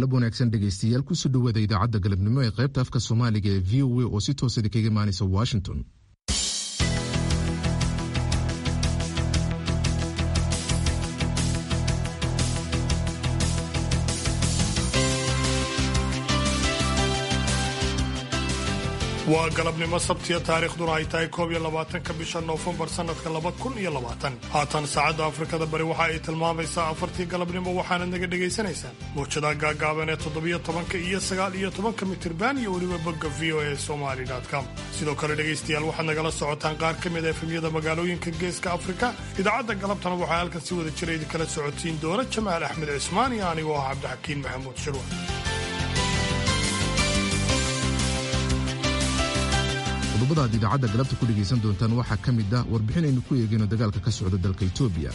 galab wanaagsan dhegaystayaal kusoo dhowaada idaacadda galabnimo ee qaybta afka soomaaliga ee v o a oo si toosada kaga imaanaysa washington waa galabnimo sabtiya taariikhduna ay tahay koob iyo labaatanka bisha noofembar sannadka laba kun iyo labaatan haatan saacadda afrikada bari waxa ay tilmaamaysaa afartii galabnimo waxaanad naga dhagaysanaysaan mawjadaha gaagaaban ee toddobiyo tobanka iyo sagaal iyo tobanka mitirban iyo weliba bogga v o a somali com sidoo kale dhegaystayaal waxaad nagala socotaan qaar ka mid a efemyada magaalooyinka geeska afrika idaacadda galabtana waxaa halkan si wada jira idinkala socotiin doona jamaal axmed cismaan iyo anigoo ah cabdixakiin maxamuud shirwa qodobada aad idaacadda galabta ku dhegaysan doontaan waxaa ka mid ah warbixin aynu ku eegayno dagaalka ka socda dalka etoobiya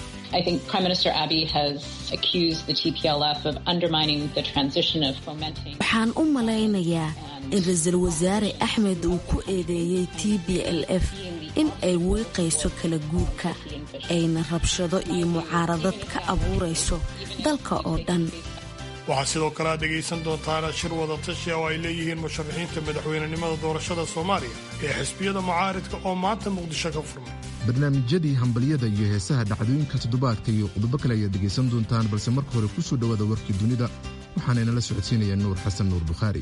waxaan u malaynayaa in ra-iisul wasaare axmed uu ku eedeeyey t b l f in ay wiiqayso kala guurka ayna rabshado iyo mucaaradad ka abuurayso dalka oo dhan waxaa sidoo kale aad dhegaysan doontaan shir wada tashi oo ay leeyihiin musharaxiinta madaxweynenimada doorashada soomaaliya ee xisbiyada mucaaridka oo maanta muqdisho ka furmay barnaamijyadii hambalyada iyo heesaha dhacdooyinka toddobaadka iyo qodobo kale ayaad dhegaysan doontaan balse marka hore ku soo dhowaada warkii dunida waxaana inala socodsiinaya nuur xasan nuur bukhaari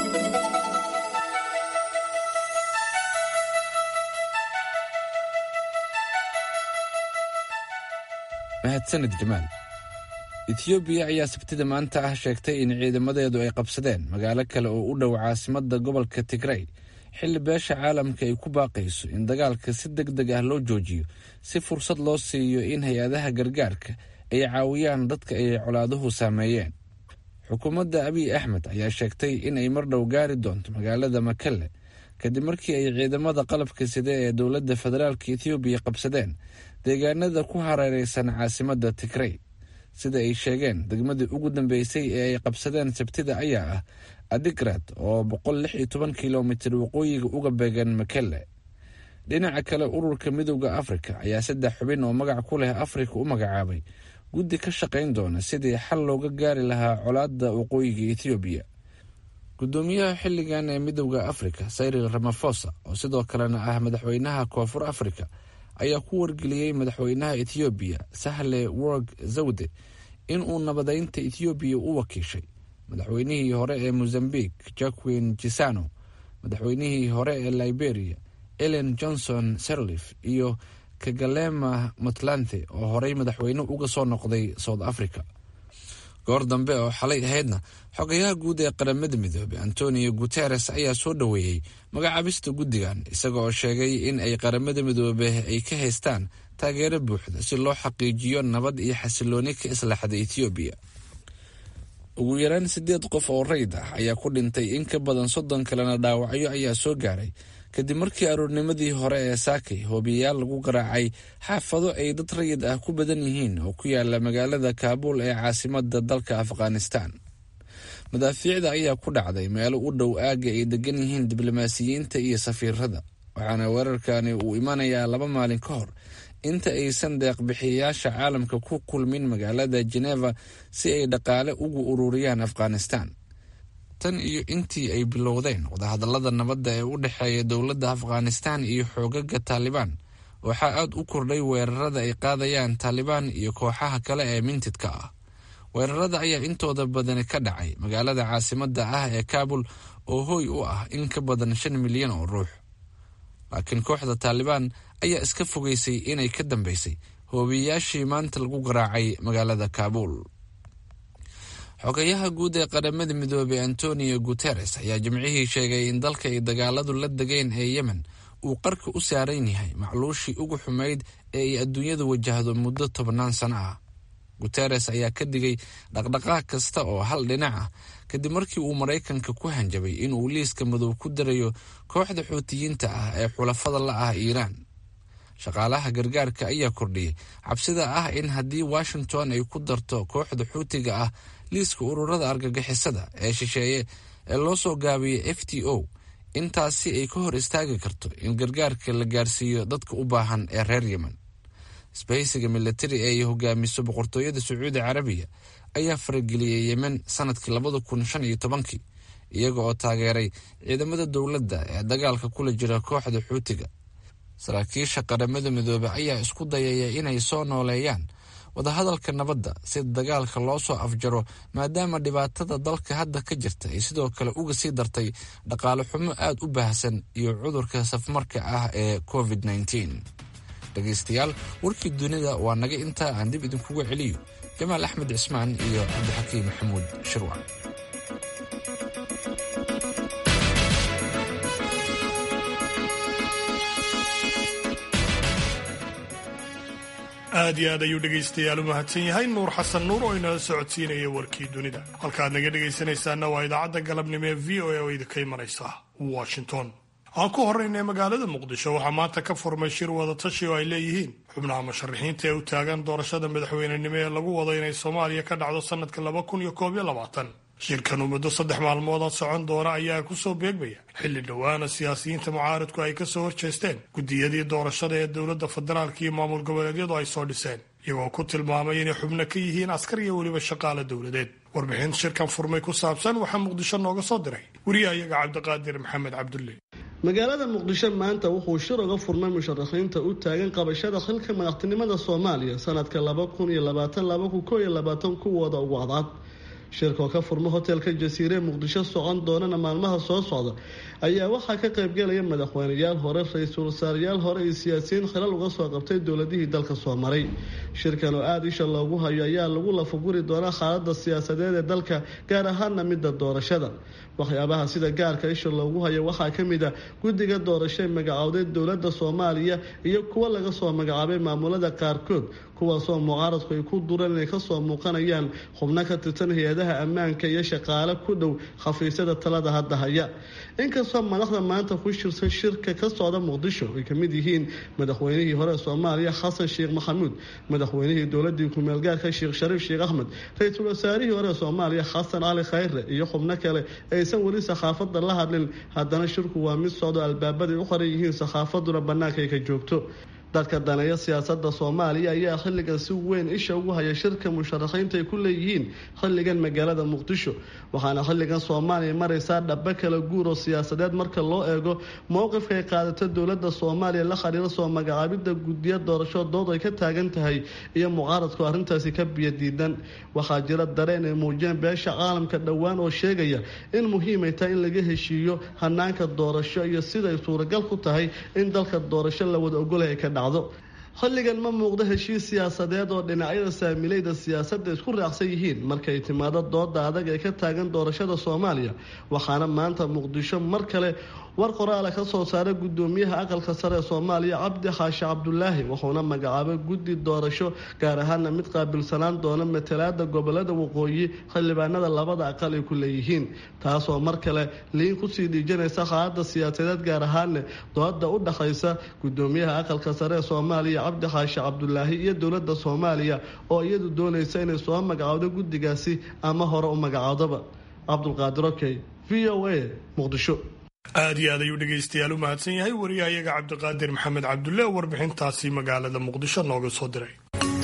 mahadsanid jamaal etiyoobiya ayaa sabtida maanta ah sheegtay in ciidamadeedu ay qabsadeen magaalo kale oo u dhow caasimadda gobolka tigrey xilli beesha caalamka ay ku baaqayso in dagaalka si deg deg ah loo joojiyo si fursad loo siiyo in hay-adaha gargaarka ay caawiyaan dadka ay colaaduhu saameeyeen xukuumadda abiy axmed ayaa sheegtay in ay mar dhow gaari doonto magaalada makelle kadib markii ay ciidamada qalabka side ee dowladda federaalka etiyoobiya qabsadeen deegaanada ku hareereysan caasimadda tigrey sida ay sheegeen degmadii ugu dambeysay ee ay qabsadeen sabtida ayaa ah adigrad oo boqol lix iyo toban kilomitir waqooyiga uga beegan makelle dhinaca kale ururka midooda afrika ayaa saddex xubin oo magac ku leh afrika u magacaabay guddi ka shaqayn doona sidii xal looga gaari lahaa colaadda waqooyiga ethoobiya gudoomiyaha xilligan ee midooda afrika cyril ramafosa oo sidoo kalena ah madaxweynaha koonfur afrika ayaa ku wargeliyey madaxweynaha ethoobiya sahle worg zawde in uu nabadeynta ethoobiya u wakiishay madaxweynihii hore ee mozambiq jacquin gisano madaxweynihii hore ee liberia ellen johnson serlif iyo kagalema puntland oo horey madaxweyne uga soo noqday south africa goor dambe oo xalay ahaydna xogayaha guud ee qaramada midoobey antonio guteres ayaa soo dhoweeyey magacaabista guddigan isaga oo sheegay in ay qaramada midoobe ay ka haystaan taageero buuxda si loo xaqiijiyo nabad iyo xasilooni ka islaxda ethoobiya ugu yaraan sideed qof oo rayd ah ayaa ku dhintay in ka badan soddon kalena dhaawacyo ayaa soo gaaray kadib markii aroornimadii hore ee saakay hoobiyayaal lagu garaacay xaafado ay dad rayid ah ku badan yihiin oo ku yaala magaalada kaabuul ee caasimada dalka afghanistan madaafiicda ayaa ku dhacday meelo u dhow aagga ay degan yihiin diblomaasiyiinta iyo safiirada waxaana weerarkani uu imanayaa laba maalin ka hor inta aysan deeqbixiyayaasha caalamka ku kulmin magaalada jeneva si ay dhaqaale ugu ururiyaan afghanistan tan iyo intii ay bilowdeen wadahadallada nabadda ee u dhexeeya dowladda afghanistan iyo xoogaga taalibaan waxaa aad u kordhay weerarada ay qaadayaan taalibaan iyo kooxaha kale ee mintidka ah weerarada ayaa intooda badani ka dhacay magaalada caasimadda ah ee kaabul oo hooy u ah in ka badan shan milyan oo ruux laakiin kooxda taalibaan ayaa iska fogeysay inay ka dambeysay hoobiyayaashii maanta lagu garaacay magaalada kaabuul xogayaha guud ee qaramada midoobey antonio guteres ayaa jimcihii sheegay in dalka ay dagaaladu la degeen ee yemen uu qarka u saaran yahay macluushii ugu xumayd ee ay adduunyadu wajahdo muddo tobannaan sano ah guteres ayaa ka digay dhaqdhaqaaq kasta oo hal dhinac ah kadib markii uu maraykanka ku hanjabay inuu liiska madow ku darayo kooxda xuutiyiinta ah ee xulafada la ah iiraan shaqaalaha gargaarka ayaa kordhiyey cabsida ah in haddii washington ay ku darto kooxda xuutiga ah liiska ururada argagixisada ee shisheeye ee loo soo gaabiyey f t o intaasi ay ka hor istaagi karto in gargaarka la gaarsiiyo dadka u baahan ee reer yemen isbahaysiga milatari ee ay hogaamiso boqortooyada sacuudi carabiya ayaa farageliyey yemen sanadkii labada kun shan iyo tobankii iyaga oo taageeray ciidamada dowladda ee dagaalka kula jira kooxda xuutiga saraakiisha qaramada midoobe ayaa isku dayaya inay soo nooleeyaan wadahadalka nabadda si dagaalka loo soo afjaro maadaama dhibaatada dalka hadda ka jirta ay sidoo kale uga sii dartay dhaqaale xumo aad u baahsan iyo cudurka safmarka ah ee covid nteen dhegaystayaal warkii dunida waa naga intaa aan dib idinkuga celiyo jamaal axmed cismaan iyo cabdixakiim maxamuud shirwac aad iyo aad ayuu dhegaystayaal u mahadsan yahay nuur xasan nuur oo inala socodsiinaya warkii dunida halkaaad naga dhegaysanaysaana waa idaacadda galabnimo ee v o a oo idinka imanaysa washington aan ku horraynay magaalada muqdisho waxaa maanta ka furmay shir wadatashi oo ay leeyihiin xubnaha musharaxiinta ee u taagan doorashada madaxweynenimo ee lagu wado inay soomaaliya ka dhacdo sannadka laba kun iyo koob iyo labaatan shirkan uu muddo saddex maalmood socon doona ayaa kusoo beegmaya xilli dhowaana siyaasiyiinta mucaaridku ay kasoo horjeesteen guddiyadii doorashada ee dowladda federaalka iyo maamul goboleedyadu ay soo dhiseen iyagoo ku tilmaamay inay xubno ka yihiin askar iyo weliba shaqaale dowladeed warbixin shirkan furmay ku saabsan waxaa muqdisho nooga soo diray wariyahayaga cabdiqaadir maxamed cabdulle magaalada muqdisho maanta wuxuu shir uga furmay musharaxiinta u taagan qabashada xilka madaxtinimada soomaaliya sanadka laba kun iyo labaatan laba kun koo iyo labaatan kuwooda ugu cadcad shirka oo ka furma hotelka jasiire muqdisho socon doonana maalmaha soo socda ayaa waxaa ka qaybgelaya madaxweyneyaal hore ra-iisul wasaarayaal hore iyo siyaasiyiin khilal uga soo qabtay dowladihii dalka soo maray shirkan oo aada isha loogu hayo ayaa lagu lafaguri doonaa xaalada siyaasadeed ee dalka gaar ahaana midda doorashada waxyaabaha sida gaarka isha loogu hayo waxaa ka mid a guddiga doorasho ee magacowday dowladda soomaaliya iyo kuwa laga soo magacaabay maamulada qaarkood kuwaasoo mucaaradku ay ku dureen inay kasoo muuqanayaan xubno ka tirsan hay-adaha ammaanka iyo shaqaale ku dhow khafiisyada talada hadda haya inkastoo madaxda maanta ku shirsan shirka ka socda muqdisho ay kamid yihiin madaxweynihii hore soomaaliya xasan sheekh maxamuud madaxweynihii dowladii kumeelgaarka sheekh shariif sheekh axmed ra-iisul wasaarihii hore soomaaliya xasan cali khayre iyo xubno kale aysan weli sakhaafada la hadlin haddana shirku waa mid socdo albaabaday u qoran yihiin sakhaafaduna bannaanka ay ka joogto dadka daneeya siyaasada soomaaliya ayaa xilligan si weyn isha ugu haya shirka musharaxiinta ay ku leeyihiin xilligan magaalada muqdisho waxaana xilligan soomaaliya maraysaa dhaba kala guur oo siyaasadeed marka loo eego mowqifka ay qaadato dowlada soomaaliya la xiriira soo magacaabida guddiya doorasho dood ay ka taagan tahay iyo mucaaradku arrintaasi ka biyadiidan waxaa jira dareen ay muujiyeen beesha caalamka dhowaan oo sheegaya in muhiimay tahay in laga heshiiyo hanaanka doorasho iyo siday suuragal ku tahay in dalka doorasho la wada ogolaya ka dhacdo xilligan ma muuqdo heshiis siyaasadeed oo dhinacyada saamilayda siyaasadda isku raacsan yihiin markay timaado dooda adag ee ka taagan doorashada soomaaliya waxaana maanta muqdisho mar kale war qoraala ka soo saaray gudoomiyaha aqalka sare ee soomaaliya cabdi xaashi cabdulaahi wuxuuna magacaabay guddi doorasho gaar ahaana mid qaabilsanaan doona matalaada gobolada waqooyi xildhibaanada labada aqal ay ku leeyihiin taasoo mar kale liin kusii dhiijanaysa xaalada siyaasadeed gaar ahaana dooda u dhaxaysa gudoomiyaha aqalka sare ee soomaaliya cabdi xaashi cabdulaahi iyo dowlada soomaaliya oo iyadu doonaysa inay soo magacaawdo guddigaasi ama hore u magacaawdaba cabdulqaadir okey v o a muqdisho aad iyo aad ayuu dhegaystayaal u mahadsan yahay wariyahayaga cabdiqaadir maxamed cabdulle oo warbixintaasi magaalada muqdisho nooga soo diray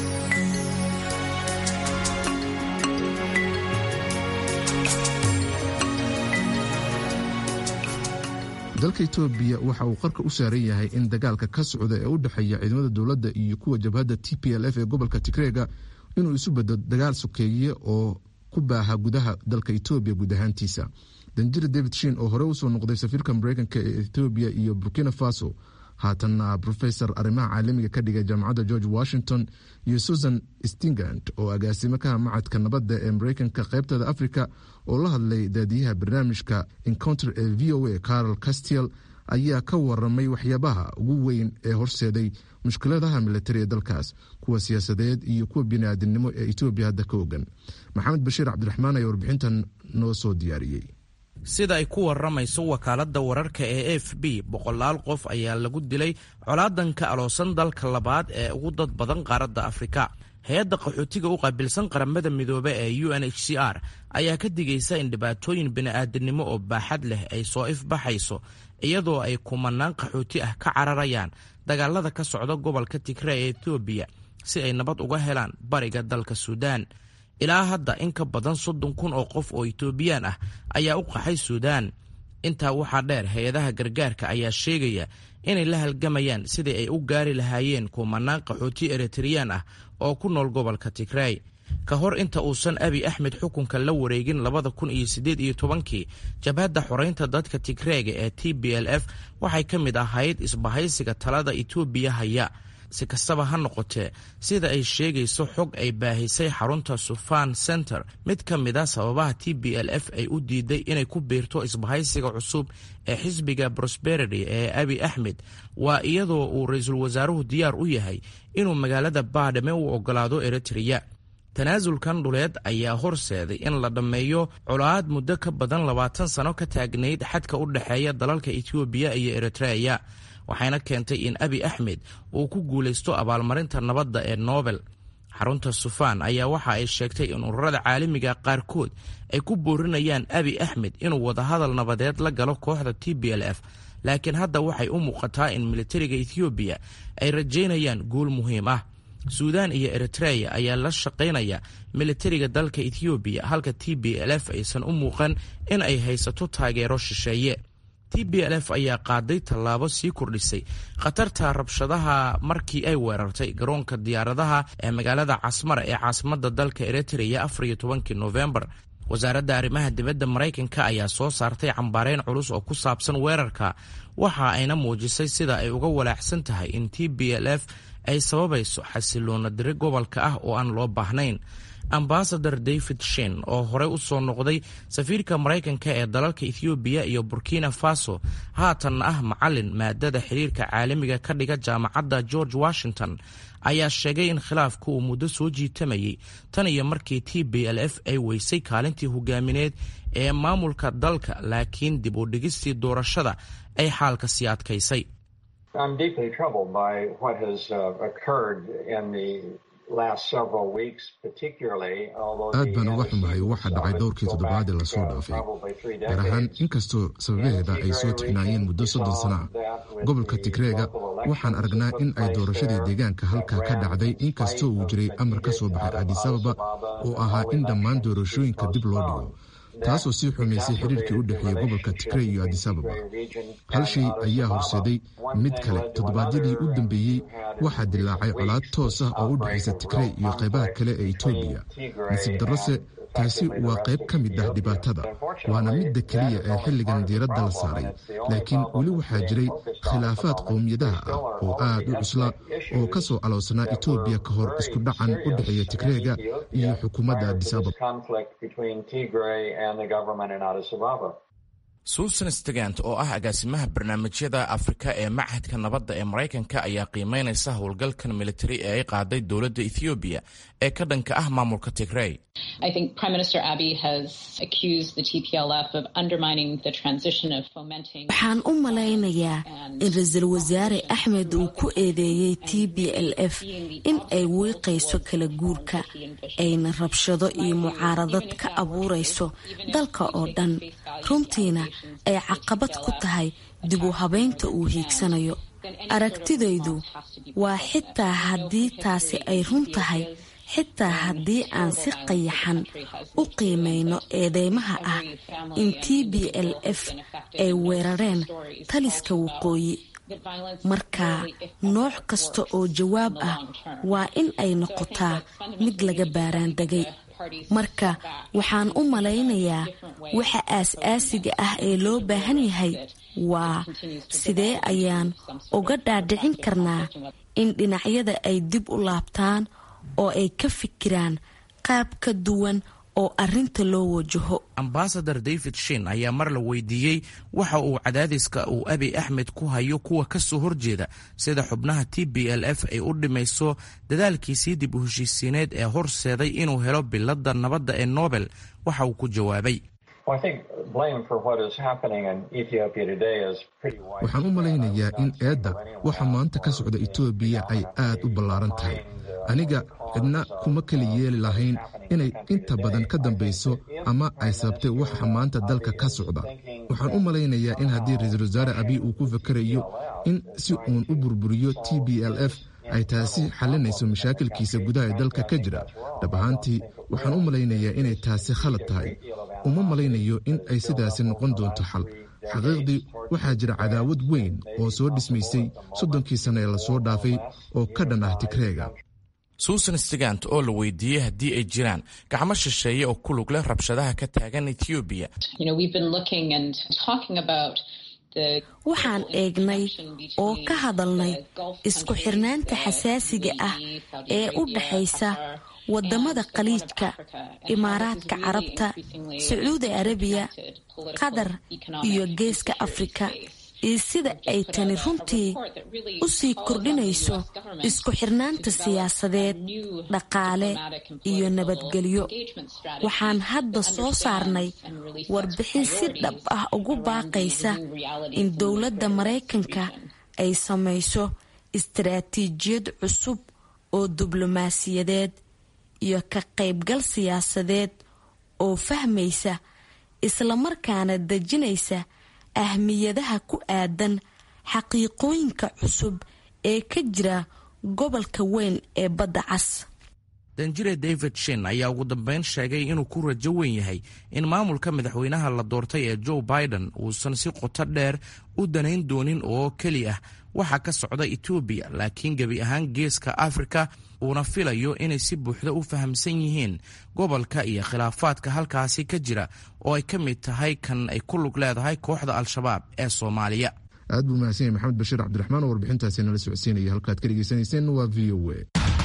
dalka etoobiya waxa uu qarka u saaran yahay in dagaalka ka socda ee u dhexeeya ciidamada dowladda iyo kuwa jabhadda t p l f ee gobolka tigreega inuu isu beddo dagaal sokeeye oo ku baaha gudaha dalka etoobiya guud ahaantiisa danjir david shin oo hore usoo noqday safiirka mareykanka ee ethoobiya iyo burkina faso haatanna rofesor arrimaha caalamiga ka dhigay jaamacadda george washington iyo susan stingand oo agaasimo kaha macadka nabadda ee mareykanka qaybtada africa oo la hadlay daadiyaha barnaamijka encounter ee v o a carol castiel ayaa ka waramay waxyaabaha ugu weyn ee horseeday mushkiladaha militari ee dalkaas kuwa siyaasadeed iyo kuwa biniaadamnimo ee etoobiya hadda ka ogan maxamed bashiir cabdiraxmaan ayaa warbixintan noo soo diyaariyey sida ay ku waramayso wakaaladda wararka ee f b boqolaal qof ayaa lagu dilay colaadanka aloosan dalka labaad ee ugu dad badan qaaradda afrika hay-adda qaxootiga u qaabilsan qaramada midoobe ee u n h c r ayaa ka digaysa in dhibaatooyin bini'aadanimo oo baaxad leh ay soo ifbaxayso iyadoo ay kumanaan qaxooti ah ka cararayaan dagaalada ka socda gobolka tigre ee etoobiya si ay nabad uga helaan bariga dalka suudaan ilaa hadda in ka badan soddon kun oo qof oo itoobiyaan ah ayaa u qaxay suudaan intaa waxaa dheer hay-adaha gargaarka ayaa sheegaya inay la halgamayaan sidii ay u gaari lahaayeen kumanaan qaxooti eritreyaan ah oo ku nool gobolka tigray ka hor inta uusan abi axmed xukunka la wareegin labada kun iyo siddeed iyo tobankii jabhadda xoreynta dadka tigreega ee t b l f waxay ka mid ahayd isbahaysiga talada itoobiya haya si kastaba ha noqotee sida ay sheegayso xog ay baahisay xarunta sufan center mid ka mid a sababaha t b l f ay u diiday inay ku biirto isbahaysiga cusub ee xisbiga prosperity ee abi axmed waa iyadoo uu ra-iisul wasaaruhu diyaar u yahay inuu magaalada baadhame u ogolaado eritreya tanaasulkan dhuleed ayaa horseeday in la dhammeeyo colaad muddo ka badan labaatan sano ka taagnayd xadka u dhexeeya dalalka etoobiya iyo eritreya waxayna keentay in abi axmed uu ku guulaysto abaalmarinta nabadda ee nobel xarunta sufaan ayaa waxa ay sheegtay in ururada caalamiga qaarkood ay ku boorinayaan abi axmed inuu wadahadal nabadeed la galo kooxda t b l f laakiin hadda waxay u muuqataa in militariga ethoobiya ay rajaynayaan guul muhiim ah suudaan iyo eritreya ayaa la shaqaynaya militariga dalka ethoobiya halka t b l f aysan u muuqan in ay haysato taageero shisheeye t b l f ayaa qaaday tallaabo sii kordhisay khatarta rabshadaha markii ay weerartay garoonka diyaaradaha ee magaalada casmara ee caasimadda dalka eritreya afar iyo tobankii nofembar wasaaradda arrimaha dibadda maraykanka ayaa soo saartay cambaareyn culus oo ku saabsan weerarka waxa ayna muujisay sida ay uga walaacsan tahay in t b l f ay sababayso xasiloona diri gobolka ah oo aan loo baahnayn ambasador david shin oo horey u soo noqday safiirka maraykanka ee dalalka ethoobiya iyo burkina faso haatanna ah macalin maadada xiriirka caalamiga ka dhiga jaamacadda george washington ayaa sheegay in khilaafku uu muddo soo jiitamayay tan iyo markii t b l f ay weysay kaalintii hogaamineed ee maamulka dalka laakiin dib u dhigistii doorashada ay xaalka sii adkaysay aad baan uga xumahay waxa dhacay dhowrkii toddobaad ee lasoo dhaafay gaar ahaan inkastoo sababaheeda ay soo tixnaayeen muddo soddon sano ah gobolka tigreega waxaan aragnaa in ay doorashadii deegaanka halkaa ka dhacday inkastoo uu jiray amar ka soo baxay adisababa oo ahaa in dhammaan doorashooyinka dib loo dhigo taasoo sii xumaysay xiriirkii u dhexeeyey gobolka tigrey iyo adisababa hal shay ayaa horseeday mid kale toddobaadyadii u dambeeyey waxaa dilaacay colaad toos ah oo u dhexaysa tigrey iyo qaybaha kale ee etoobiya nasiib darrose taasi waa qayb ka mid ah dhibaatada waana midda keliya ee xilligan diiradda la saaray laakiin weli waxaa jiray khilaafaad qowmiyadaha ah oo aad u cusla oo ka soo aloosnaa etoobiya ka hor isku dhacan u dhexeeya tigreega iyo xukuumadda adisababa suusan stegant oo ah agaasimaha barnaamijyada afrika ee machadka nabadda ee maraykanka ayaa qiimeynaysa howlgalkan militari ee ay qaaday dowladda ethoobiya ee ka dhanka ah maamulka tigrey waxaan u malaynayaa in ra-iisul wasaare axmed uu ku eedeeyey t b l f in ay wiiqayso kala guurka ayna rabshado iyo mucaaradad ka abuurayso dalka oo dhan runtiina ay caqabad ku tahay dib u habeynta uu hiigsanayo aragtidaydu waa xitaa haddii taasi ay run tahay xitaa haddii aan si qayaxan u qiimayno eedeymaha ah in t b l f ay weerareen taliska waqooyi marka nooc kasta oo jawaab ah waa in ay noqotaa mid laga baaraandegay marka waxaan u malaynayaa waxa aas-aasiga ah ee loo baahan yahay waa sidee ayaan uga dhaadhicin karnaa in dhinacyada ay dib u laabtaan oo ay ka fikiraan qaab ka duwan oo arinta loo wajaho ambasador david shin ayaa mar la weydiiyey waxa uu cadaadiska uu abi axmed ku hayo kuwa ka soo horjeeda sida xubnaha t b l f ay u dhimayso dadaalkiisii dib u heshiisiineed ee horseeday inuu helo bilada nabadda ee nobel waxa uu ku jawaabay waxaan u malaynayaa in eedda waxa maanta ka socda etoobiya ay aad u ballaaran tahay aniga cidna kuma kala yeeli lahayn inay inta badan ka dambayso ama ay sababtay waxa maanta dalka ka socda waxaan u malaynayaa in haddii ra-iisul wasaare abiy uu ku fakarayo in si uun u burburiyo t b l f ay taasi xalinayso mashaakilkiisa gudaha ee dalka ka jira dhab ahaantii waxaan u malaynayaa inay taasi khalad tahay uma malaynayo in ay sidaasi noqon doonto xal xaqiiqdii waxaa jira cadaawad weyn oo soo dhismaysay soddonkii sanno ee lasoo dhaafay oo ka dhan ah tigreega suusan stigant oo la weydiiyey haddii ay jiraan gacmo shisheeye oo ku lug leh rabshadaha ka taagan etoobiya waxaan eegnay oo ka hadalnay isku xirnaanta xasaasiga ah ee u dhaxaysa wadamada khaliijka imaaraadka carabta sacuudi arabiya qatar iyo geeska afrika iyo sida ay tani runtii u sii kordhinayso isku xirnaanta siyaasadeed dhaqaale iyo nabadgelyo waxaan hadda soo saarnay warbixin si dhab ah ugu baaqaysa in dowladda maraykanka ay samayso istaraatiijiyad cusub oo diblomaasiyadeed iyo ka qaybgal siyaasadeed oo fahmaysa islamarkaana dejinaysa ahmiyadaha ku aadan xaqiiqooyinka cusub ee ka jira gobolka weyn ee badda cas danjire david shin ayaa ugu dambeyn sheegay inuu ku rajo weyn yahay in maamulka madaxweynaha la doortay ee joe biden uusan si qoto dheer u danayn doonin oo keli ah waxa ka socda etoobiya laakiin gebi ahaan geeska afrika uuna filayo inay si buuxda u fahamsan yihiin gobolka iyo khilaafaadka halkaasi ka jira oo ay ka mid tahay kan ay ku lug leedahay kooxda al-shabaab ee soomaaliya aad buu mahadsan yahay maxamed bashiir cabdiraxmaan oo warbixintaasi nala socodsiinaya halkaad ka dhegeysanayseen waa v o a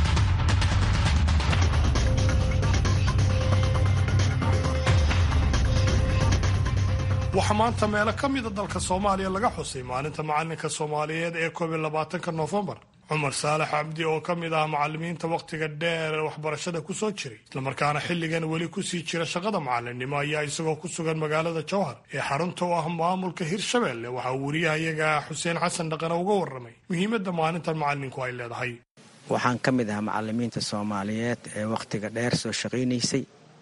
waxaa maanta meelo ka mida dalka soomaaliya laga xusay maalinta macalinka soomaaliyeed ee koob iyo labaatanka noofembar cumar saalax cabdi oo ka mid ah macalimiinta wakhtiga dheer waxbarashada ku soo jiray islamarkaana xilligan weli kusii jira shaqada macalinimo ayaa isagoo ku sugan magaalada jowhar ee xarunta u ah maamulka hirshabelle waxaa wariyahayaga xuseen xasan dhaqane uga waramay muhiimadda maalintan macalinku ay leedahay waxaan ka mid ahaa macalimiinta soomaaliyeed ee wakhtiga dheer soo shaqaynaysay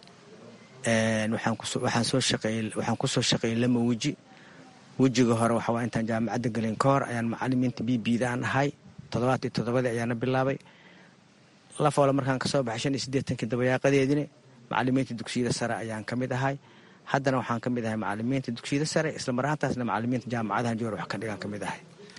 waxaan kusoo shaqeeyey lama weji wejiga hore waxawaa intaan jaamacadda gelin ka hor ayaan macalimiinta b bda aan ahay toddobaad iyo toddobadii ayaana bilaabay lafoole markaan kasoo baxay shan iyo siddeetankii dabayaaqadeedina macalimiinta dugsiyada sare ayaan ka mid ahay haddana waxaan ka mid ahay macalimiinta dugsiyada sare isla marhaantaasna macalimiinta jaamacadahan joor wax ka dhigaan ka mid ahay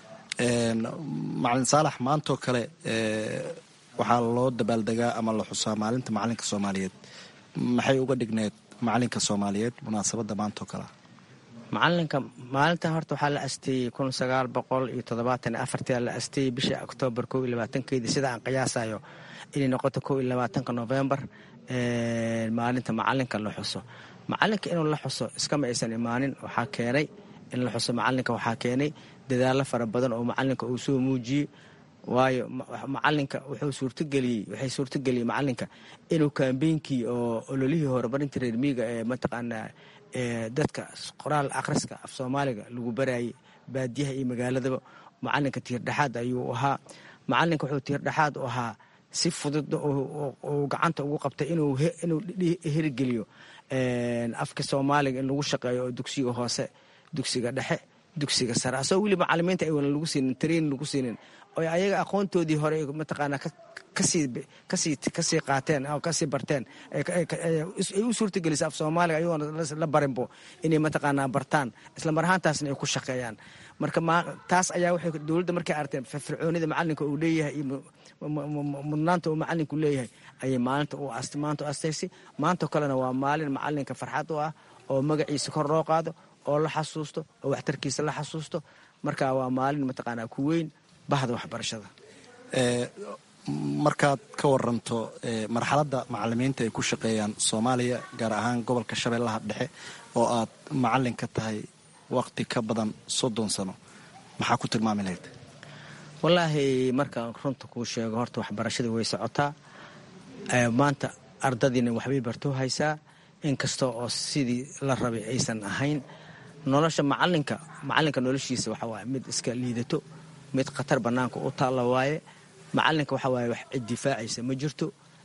macalin saalax maantoo kale waxaa loo dabaaldegaa ama la xusaa maalinta macalinka soomaaliyeed maxay uga dhigneed macalinka soomaaliyeed munaasabadda maantoo kalea macalinka maalintan horta waxaa la asteeyey kun sagaal boqol iyo toddobaatan afartia la asteeyey bisha oktoobar kow iyo labaatankeedii sida aan qiyaasayo inay noqoto kow iyo labaatanka novembar maalinta macalinka la xuso macalinka inuu la xuso iskama aysan imaanin waxaa keenay in la xuso macalinka waxaa keenay dadaalo fara badan oo macalinka uu soo muujiyey waayo macalinka wuxuu suurtageliyey waxay suurtageliyey macalinka inuu kaambeynkii oo ololihii horumarinta reer miiga ee mataqaanaa dadka qoraal akhriska af soomaaliga lagu barayay baadiyaha iyo magaaladaba macalinka tiirdhexaad ayuu ahaa macalinka wuxuu tiirdhexaad u ahaa si fudud uu gacanta ugu qabtay inuu hirgeliyo afka soomaaliga in lagu shaqeeyo oo dugsiga hoose dugsiga dhexe dugsiga sare asagoo weli macalimiinta aynan lagu siinin training lagu siinin oy ayaga aqoontoodii hore mataqaanaa kasii kasii qaateen oo kasii barteen ay u suurtagelisa af soomaaliga ayagoona la barinbo inay mataqaanaa bartaan isla mar ahaantaasna ay ku shaqeeyaan marka taas ayaa waxay dowladda markay arteen firfircoonida macalinka uu leeyahay iyo mudnaanta uu macalinku leeyahay ayay maalinta maanta u astaysay maantao kalena waa maalin macalinka farxad u ah oo magaciisa kor loo qaado oo la xasuusto oo waxtarkiisa la xasuusto marka waa maalin mataqaanaa ku weyn bahda waxbarashada markaad ka waranto marxaladda macalimiinta ay ku shaqeeyaan soomaaliya gaar ahaan gobolka shabeellaha dhexe oo aad macalin ka tahay waqti ka badan soddon sano maxaa ku tilmaami lahayd wallaahi markaan runta kuu sheego horta waxbarashada way socotaa maanta ardadiina waxbay bartoo haysaa inkasta oo sidii la rabay aysan ahayn nolosha macalinka macalinka noloshiisa waxa waaye mid iska liidato mid khatar bannaanka u taalla waaye macalinka waxa waaye wax cid difaacaysa ma jirto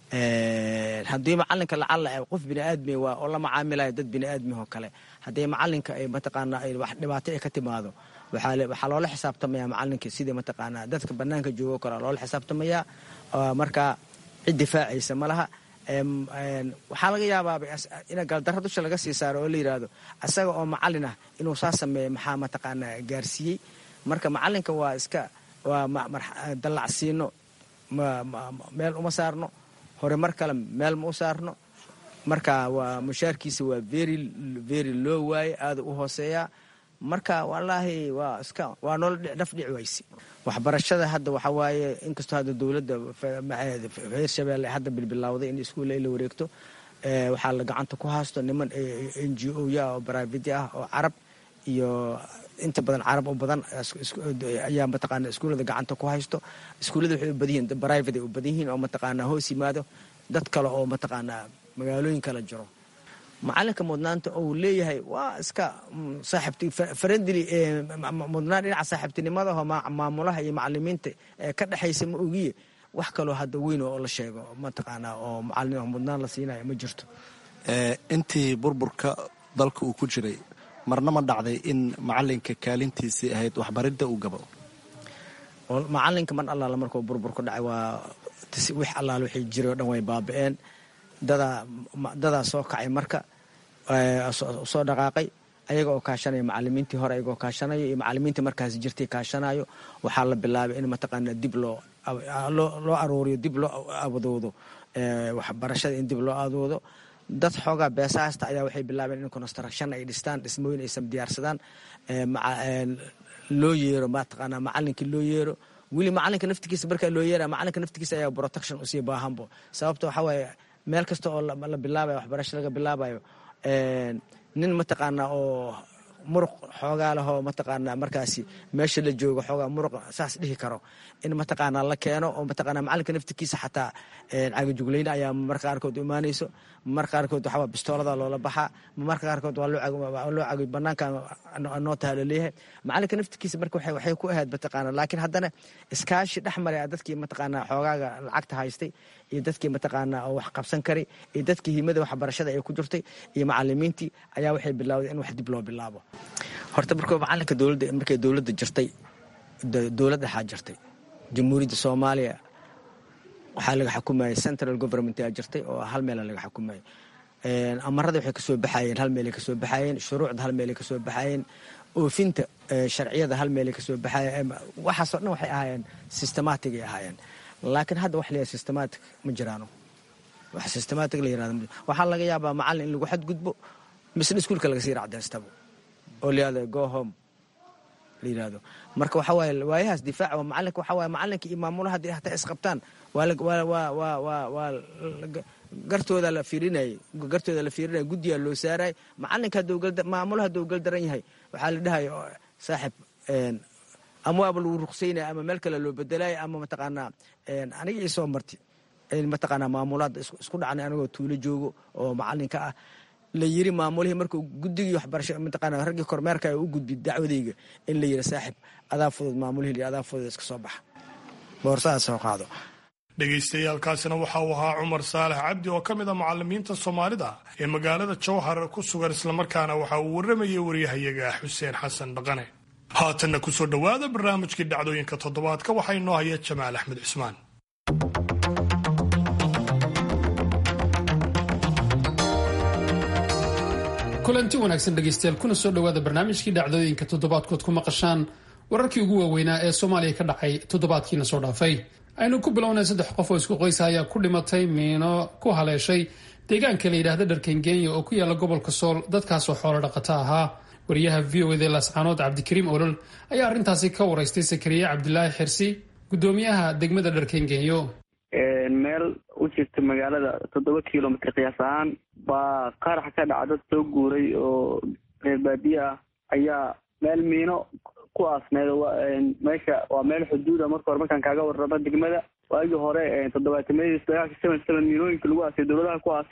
haddii macalinka lacala qof biniaadmi waa oo la macaamilayo dad biniaadmihoo kale haddii macalinka ay mataqaanaa ay wax dhibaato ay ka timaado waxaa loola xisaabtamaya macalinka sidii mataqaanaa dadka banaanka joogo kale loola xisaabtamaya marka cid difaacaysa ma laha waxaa laga yaabaaba in gaaldarra dusha laga sii saaro oo la yidhaahdo asaga oo macalin ah inuu saa sameeya maxaa mataqaanaa gaarsiiyey marka macalinka waa iska waa dallacsiino meel uma saarno hore mar kale meel ma u saarno marka waa mushaarkiisa waa very very loo waaye aada u hooseeyaa marka wallaahi waa iska waa noola dhaf dhici wayse waxbarashada hadda waxaa waaye inkastoo hadda dowladda reer shabeelle hadda bilbilowday in iskuulla ay la wareegto waxaa la gacanta ku haysto niman n g o ya oo brivate ah oo carab iyo inta badan carab oo badan ayaa mataqaana iskuullada gacanta ku haysto iskuullada waxay u badan yihiin private ay u badan yihiin oo mataqaanaa hoos yimaado dad kale oo mataqaanaa magaalooyin kala jiro macalinka mudnaanta ou leeyahay waa iska saaxiibti farandili mudnaan dhinaca saaxiibtinimada oo maamulaha iyo macalimiinta ka dhexaysa ma ogiye wax kaloo hadda weyn oo la sheego mataqaanaa oo macalin mudnaan la siinayo ma jirto intii burburka dalka uu ku jiray marna ma dhacday in macalinka kaalintiisii ahayd waxbaridda uu gabo macalinka mar allaala markuu burbur ku dhacay waa wix allaala wixii jiray o dhan way baaba-een dadaa dadaa soo kacay marka soo dhaqaaqay ayaga oo kaashanaya macalimiintii hore ayaga oo kaashanayo iyo macalimiintii markaas jirtay kaashanayo waxaa la bilaabay in mataqaana dib loo loo aruuriyo dib loo abadoodo waxbarashada in dib loo adoodo dad xoogaa beesaasta ayaa waxay bilaabeen in construction ay dhistaan dhismooyin aysan diyaarsadaan loo yeero mataqaanaa macalinkii loo yeero weli macalinka naftigiisa markaa loo yeera macalinka naftigiisa ayaa protection usii baahanbo sababta waxaa waaye meel kasta oo la bilaabayo waxbarasho laga bilaabayo nin mataqaanaa oo muruq xoogaa lehoo mataqaanaa markaasi meesha la joogo xoogaa muruq saas dhihi karo in mataqaanaa la keeno oo mataqaanaa macalinka naftikiisa xataa cagajuglayne ayaa marka qaarkood u imaanayso marka qaarkood waxaa bistoolada loola baxaa marka qaarkood waa loo cagay banaanka noo taha laleeyahay macalinka naftikiisa marka waxay ku ahayd mataqaanaa laakiin haddana iskaashi dhex maray dadkii mataqaanaa xoogaaga lacagta haystay iyo dadkii mataqaanaa oo wax qabsan karay iyo dadkii himada waxbarashada ay ku jirtay iyo macalimiintii ayaa waxay bilowday in wax dib loo bilaabo horta markuu macalinka dowladda markay dowladda jirtay dowlad dhexaa jirtay jamhuuriyadda soomaaliya waxaa laga xukumayay central government aa jirtay oo hal meela laga xukumayay amarada waxay kasoo baxayeen hal meelay kasoo baxayeen shuruucda hal meelay kasoo baxayeen oofinta sharciyada hal meelay kasoo baxayeen waxaasoo dhan waxay ahaayeen systematic ay ahaayeen laakiin hadda wax la yihahdo systematic ma jiraano wax systematic la yirahdo waxaa laga yaabaa macalin in lagu xadgudbo misna iskuulka laga sii racdaystabo oo la yihahdo go home la yirahdo marka waxa waaye waayahaas difaaca waa macalinka waxa waaye macalinka iyo maamulaha haddii hataa isqabtaan waa waa waa waa waa waa gartooda la fiirinayay gartooda la fiirinaya guddiyaa loo saarayay macalinka hadduu gal maamulaha hadduu gal daran yahay waxaa la dhahaya saaxib ama waaba lagu ruqsaynaya ama meel kale loo bedelaya ama mataqaanaa aniga ii soo marti mataqaanaa maamulaada isku dhacnay anigoo tuulo joogo oo macalinka ah la yiri maamulihii markuu guddigii waxbarasho mataqaanaa raggii kormeerka u gudbi dacwadayga in la yiri saaxib adaa fudud maamulihii adaa fudud iska soo baxa boorsadaa soo qaado dhegaystayaaalkaasina waxa uu ahaa cumar saalax cabdi oo ka mid a macalimiinta soomaalida ee magaalada jowhar ku sugan islamarkaana waxa uu warramayay waryahayaga xuseen xasan dhaqane haatanna kusoo dhowaada barnaamijkii dhacdooyinka toddobaadka waxaa inoo haya jamaal axmed cismaan kulanti wanaagsan dhegaystayaal kuna soo dhowaada barnaamijkii dhacdooyinka toddobaadkood ku maqashaan wararkii ugu waaweynaa ee soomaaliya ka dhacay toddobaadkiina soo dhaafay aynu ku bilownay saddex qof oo isku qoysa ayaa ku dhimatay miino ku haleeshay deegaanka la yidhaahda dharkengenya oo ku yaala gobolka sool dadkaasoo xoolo dhaqato ahaa wariyaha v o eda lascaanood cabdikariim olol ayaa arrintaasi ka waraystay sakariye cabdilaahi xirsi gudoomiyaha degmada dharkengenyo meel u jirta magaalada toddoba kilomitr qiyaas ahaan baa qarax ka dhaca dad soo guuray oo reer baadiye ah ayaa meel miino ku aasneed meesha waa meel xuduuda marka hore markaan kaaga warramo degmada waagii hore toddobaatameyadii dagaalka seven seven miinooyinka lagu aasay dowladaha ku aaseen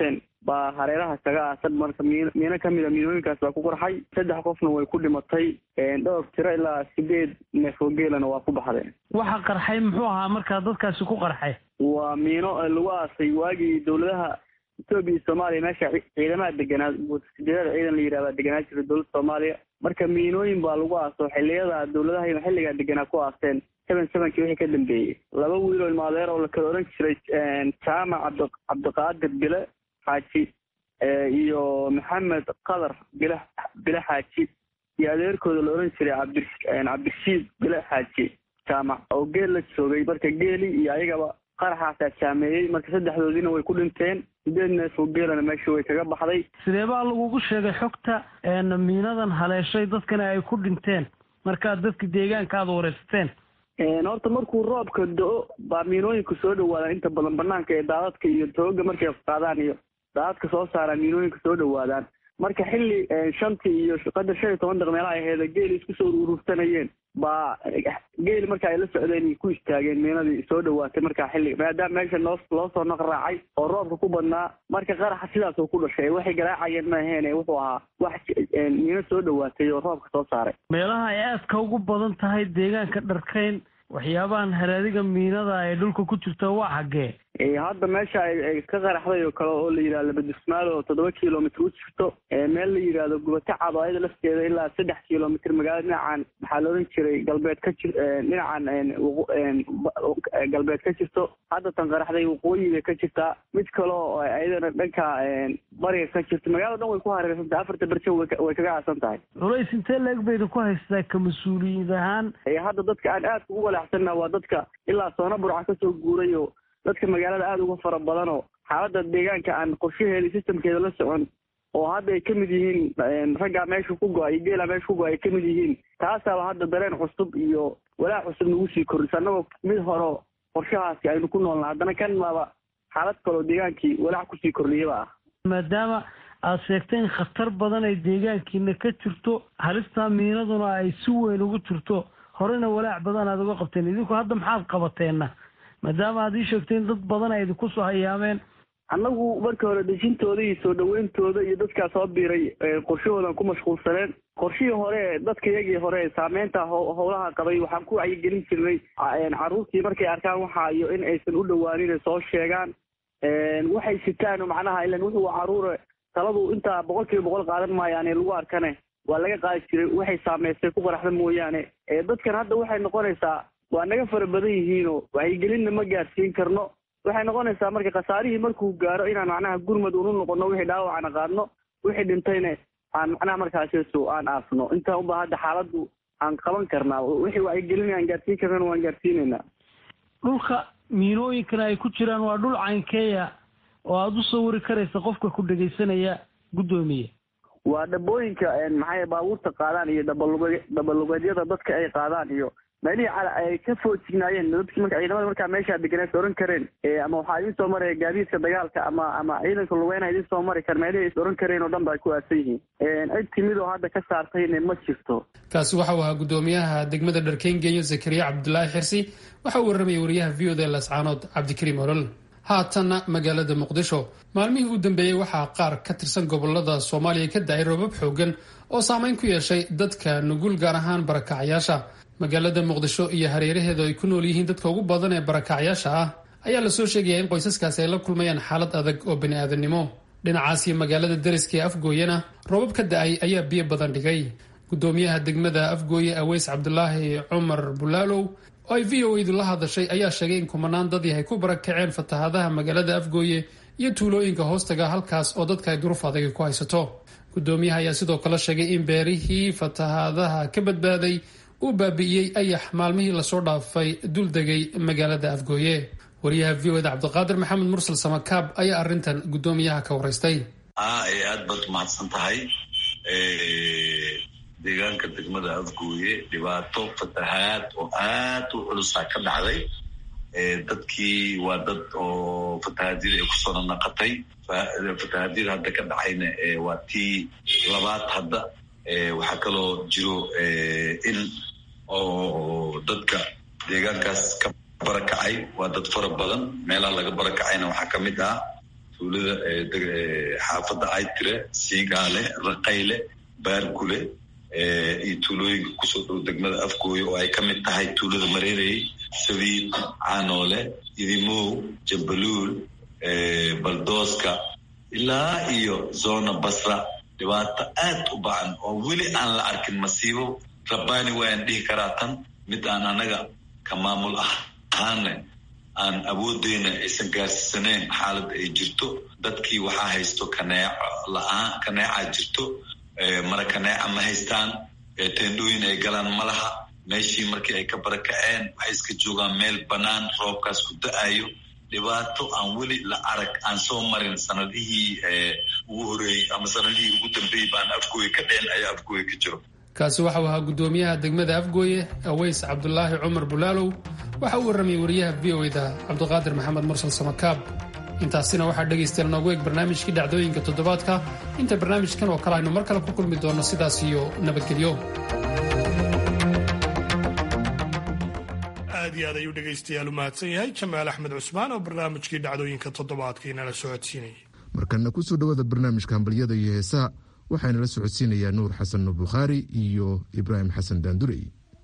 baa hareeraha kaga aasan marka miin miino kamid a miinooyinkaas baa ku qarxay saddex qofna way ku dhimatay dhowr tiro ilaa sideed neef oo geelana waa ku baxdeen waxa qarxay muxuu ahaa markaa dadkaasi ku qarxay waa miino lagu aasay waagii dowladaha etoobiya iyo soomaaliya meesha ciidamaha deganaa sideedada ciidan la yidhahdaa deganaa jira dowladda soomaaliya marka miinooyin baa lagu aaso xiliyada dowladaha xilligaa deganaa ku aaseen seven sevenkii wixii ka dambeeyey laba wiiloo ilmaadeer oo la kala oran jiray jaamac cabdi cabdiqaadir bile xaaji iyo maxamed qadar bile bile xaaji iyo adeerkooda la oran jiray cabdi cabdirashiid bile xaaji jaamac oo geel la joogay marka geeli iyo ayagaba qaraxaasaa jaameeyey marka saddexdoodiina way ku dhinteen sideed neef oo geelana meesha way kaga baxday sidee baa lagugu sheegay xogta miinadan haleeshay dadkana ay ku dhinteen markaad dadka deegaanka aada wareysateen horta markuu roobka do-o baa miinooyinka soo dhawaadaan inta badan banaanka ee daadadka iyo tooga markay qaadaan iyo daadadka soo saaraan miinooyinka soo dhawaadaan marka xilli shantii iyo qadar shan iyo toban daq meelaha aheeda geeli isku soo urursanayeen baa geeli marka ay la socdeen ku istaageen miinadii soo dhawaatay markaa xilli maadaama meesha noo loo soo naqraacay oo roobka ku badnaa marka qaraxa sidaasoo ku dhashay waxay garaacayeen ma aheene wuxuu ahaa wax miino soo dhawaatay oo roobka soo saaray meelaha ay aadka ugu badan tahay deegaanka dharkayn waxyaabahan haraadiga miinada ee dhulka ku jirta waa xaggee hadda meesha ay ka qaraxday oo kale oo la yidhahdo labadismaal oo toddoba kilomitr u jirto meel la yidhaahdo gubato cado ayada lafteeda ilaa saddex kilomitr magaalada dhinacan maxaa la oran jiray galbeed ka jir dhinacan galbeed ka jirto hadda tan qaraxday waqooyiga ka jirtaa mid kale oo ayadana dhanka bariga ka jirto magaalada dhan way ku hareersan tahay afarta berjo way kaga aasan tahay culays intee leeg bayna ku haystaa ka mas-uuliyiin ahaan hadda dadka aan aadka ugu walaacsanna waa dadka ilaa soona burca kasoo guuray oo dadka magaalada aada uga fara badan oo xaaladda deegaanka aan qorshaheeda systemkeeda la socon oo hadda ay kamid yihiin raggaa meesha ku go-ay geelaa meesha ku go-ay ay kamid yihiin taasaaba hadda dareen cusub iyo walaac cusub nagu sii kordhisa annagoo mid horo qorshahaasi aynu ku noolna haddana kan maaba xaalad kaloo deegaankii walaac kusii kordhiyaba ah maadaama aada sheegtay in khatar badan ay deegaankiina ka jirto halistaa miinaduna ay si weyn ugu jirto horena walaac badan aada uga qabteen idinku hadda maxaad qabateenna maadaama aad ii sheegtay in dad badan ay idinku soo hayaameen annagu marka hore dejintooda iyo soo dhaweyntooda iyo dadkaa soo biiray qorshahoodan ku mashquulsaneen qorshihii hore dadka iyagii hore saameynta howlaha qabay waxaan ku wacyigelin jirnay carruurtii markay arkaan waxa iyo in aysan u dhawaanin soo sheegaan waxay sitaan macnaha ilan wuxuu caruure taladu intaa boqol kiiba boqol qaadan maayaane lagu arkane waa laga qaadi jiray waxay saameystay ku qaraxda mooyaane dadkan hadda waxay noqonaysaa waa naga fara badan yihiinoo wacyigelinna ma gaarsiin karno waxay noqonaysaa marka khasaarihii markuu gaaro inaan macnaha gurmad unu noqono wixii dhaawacana qaadno wixii dhintayna aan macnaha markaasisu aan aasno intaa unba hadda xaaladdu aan qaban karnaa wixii wacyigelin aan gaarsiin karnana waan gaarsiinaynaa dhulka miinooyinkana ay ku jiraan waa dhul caynkeeya oo aada u sawiri karaysa qofka ku dhegaysanaya guddoomiye waa dhabooyinka maxay baabuurta qaadaan iyo dhabalug dhabalugeedyada dadka ay qaadaan iyo meelihii ay ka foojignaayeen dadki marka ciidamada markaa meeshaa deganeed oran kareen ama waxaa idin soo maraya gaadiidka dagaalka ama ama ciidanka lugeyna idin soo mari kar meelihii is oran kareen oo dhan ba ay ku aasan yihiin cid timid oo hadda ka saartayna ma jirto kaasi waxau ahaa guddoomiyaha degmada dharkeyn geeyo zakariya cabdulaahi xirsi waxa uu warramayay wariyaha v o d lascaanood cabdikariim olol haatanna magaalada muqdisho maalmihii u dambeeyey waxaa qaar ka tirsan gobolada soomaaliya ka da-ay roobab xoogan oo saameyn ku yeeshay dadka nugul gaar ahaan barakacyaasha magaalada muqdisho iyo hareeraheedu ay ku nool yihiin dadka ugu badan ee barakacyaasha ah ayaa lasoo sheegaya in qoysaskaasi ay la kulmayaan xaalad adag oo bani-aadamnimo dhinacaas iyo magaalada deriska ee afgooyena roobab ka da-ay ayaa biyo badan dhigay guddoomiyaha degmada afgooye aweys cabdulaahi cumar bulaalow oo ay v o edu la hadashay ayaa sheegay in kumanaan dadii ay ku barakaceen fatahaadaha magaalada afgooye iyo tuulooyinka hoostaga halkaas oo dadka ay duruuf adagi ku haysato guddoomiyaha ayaa sidoo kale sheegay in beerihii fatahaadaha ka badbaaday uu baabi'iyey ayax maalmihii lasoo dhaafay dul degay magaalada afgooye wariyaha v o eda cabdiqaadir maxamed mursal samakaab ayaa arrintan guddoomiyaha ka waraystay aad baad umahadsan tahay deegaanka degmada afgooye dhibaato fatahaad oo aad u culusaa ka dhacday dadkii waa dad oo fatahaadyada ay kusoo nanaqatay fatahaadyada hadda ka dhacayna waa tii labaad hadda waxaa kaloo jiro in oo dadka deegaankaas ka barakacay waa dad fara badan meelaha laga barakacayna waxaa ka mid ah tuulada xaafadda aytire siigaale raqayle baargule iyo tuulooyinka kusoo dhow degmada afgooye oo ay ka mid tahay tuulada mareerey sabiid canoole idimow jambaluul baldooska ilaa iyo zona basra dhibaato aad u bacan oo weli aan la arkin masiibo rabbaani waan dhihi karaa tan mid aan anaga ka maamul ahaane aan awoodeyna aysan gaarsiisaneyn xaaladda ay jirto dadkii waxaa haysto kaneeco la-aan kaneecaa jirto mara kaneeca ma haystaan teendhooyin ay galaan ma laha meeshii markii ay ka barakaceen waxay iska joogaan meel bannaan roobkaas ku da-ayo dhibaato aan weli la arag aan soo marin sanadihii ugu horeeyey ama sanadihii ugu dambeeyey baan afgooye ka dhicin ayaa afgooye ka jiro kaasi waxau ahaa guddoomiyaha degmada afgooye aweys cabdulaahi cumar bulaalow waxa uu warramayay wariyaha v o da cabdiqaadir maxamed mursal samakaab intaasina waxaa dhegaystayaal noogu eeg barnaamijkii dhacdooyinka toddobaadka inta barnaamijkan oo kale aynu mar kale ku kulmi doonno sidaas iyo nabadgelyo aad iyo aad ayuu dhegaystayaal u mahadsan yahay jamaal axmed cusmaan oo barnaamijkii dhacdooyinka toddobaadka inala socodsiinayay markana kusoo dhawaada barnaamijka hambalyada iyo heesaha waxaana la socodsiinayaa nuur xasan nuur bukhaari iyo ibraahim xasan daandurey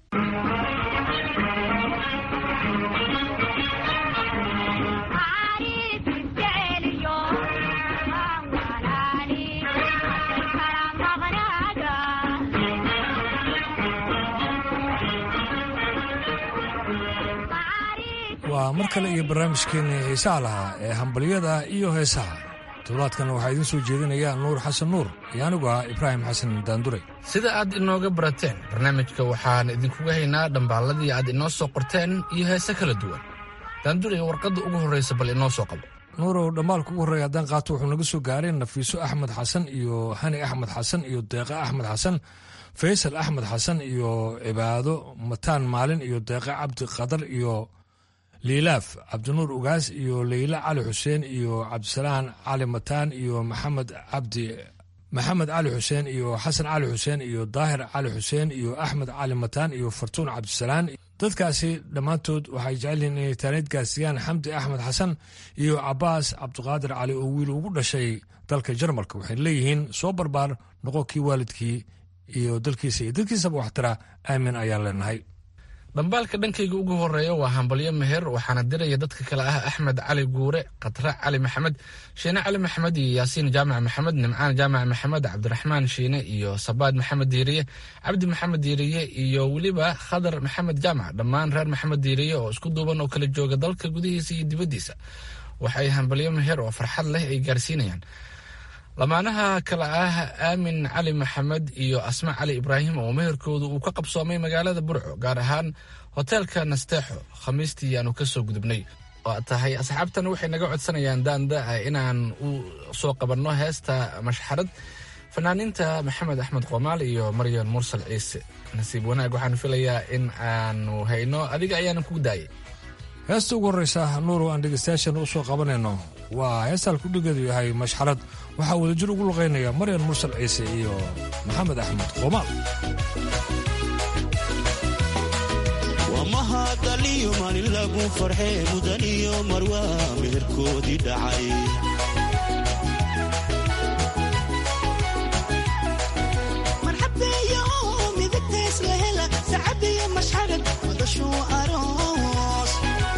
waa mar kale iyo barnaamijkeenii heesaha lahaa ee hambalyada iyo heesaha toddobaadkana waxaa idiin soo jeedinaya nuur xasan nuur iyo anigu ah ibraahim xasan daandure sida aad inooga barateen barnaamijka waxaan idinkuga haynaa dhambaalladii aad inoo soo qorteen iyo heese kala duwan daandure warqadda ugu horraysa bal inoo soo qabo nuurow dhammaalka ugu horreeya haddaan qaato wuxuu naga soo gaareen nafiiso axmed xasan iyo hani axmed xasan iyo deeqa axmed xasan faysal axmed xasan iyo cibaado mataan maalin iyo deeqa cabdi qadar iyo liilaaf cabdinuur ugaas iyo leyla cali xuseen iyo cabdisalaan cali mataan iyo maxamed cabdi maxamed cali xuseen iyo xasan cali xuseen iyo daahir cali xuseen iyo axmed cali mataan iyo fartuun cabdisalaan dadkaasi dhammaantood waxay jecelyihiin inay taaniid gaarsiiyaan xamdi axmed xasan iyo cabaas cabdiqaadir cali oo wiil ugu dhashay dalka jarmalka waxay leeyihiin soo barbaar noqo kii waalidkii iyo dalkiisa iyo dadkiisaba waxtara aamin ayaan leenahay dhambaalka dhankayga ugu horeeya waa hambalyo meher waxaana diraya dadka kale ah axmed cali guure khatra cali maxamed shiine cali maxamed iyo yaasiin jaamac maxamed nimcaan jaamac maxamed cabdiraxmaan shiine iyo sabaad maxamed diiriye cabdi maxamed diiriye iyo weliba khadar maxamed jaamac dhammaan reer maxamed diiriye oo isku duuban oo kala jooga dalka gudihiisa iyo dibaddiisa waxay hambalyo meher oo farxad leh ay gaarsiinayaan lamaanaha kale ah aamin cali maxamed iyo asma cali ibraahim oo meherkoodu uu ka qabsoomay magaalada burco gaar ahaan hoteelka nasteexo khamiistii aanu ka soo gudubnay oo tahay asxaabtan waxay naga codsanayaan daanda inaan u soo qabanno heesta mashxarad fanaaniinta maxamed axmed qomaal iyo maryan mursal ciise nasiib wanaag waxaan filayaa in aanu hayno adiga ayaanan kugu daayay heesta ugu horreysa nuuro aan dhegeystayaashan u soo qabanayno waa heestaan kudhigeedu yahay mashxarad waxaa wadajir ugu luqaynaya maryan mursal ciise iyo maxamed axmed qomaal wamahadaliyo maalin lagu farxee mudan iyo marwaa meherkoodii dhacay marxabeeyo midagtays la hela sacabiyo mashxarad madashuu aroos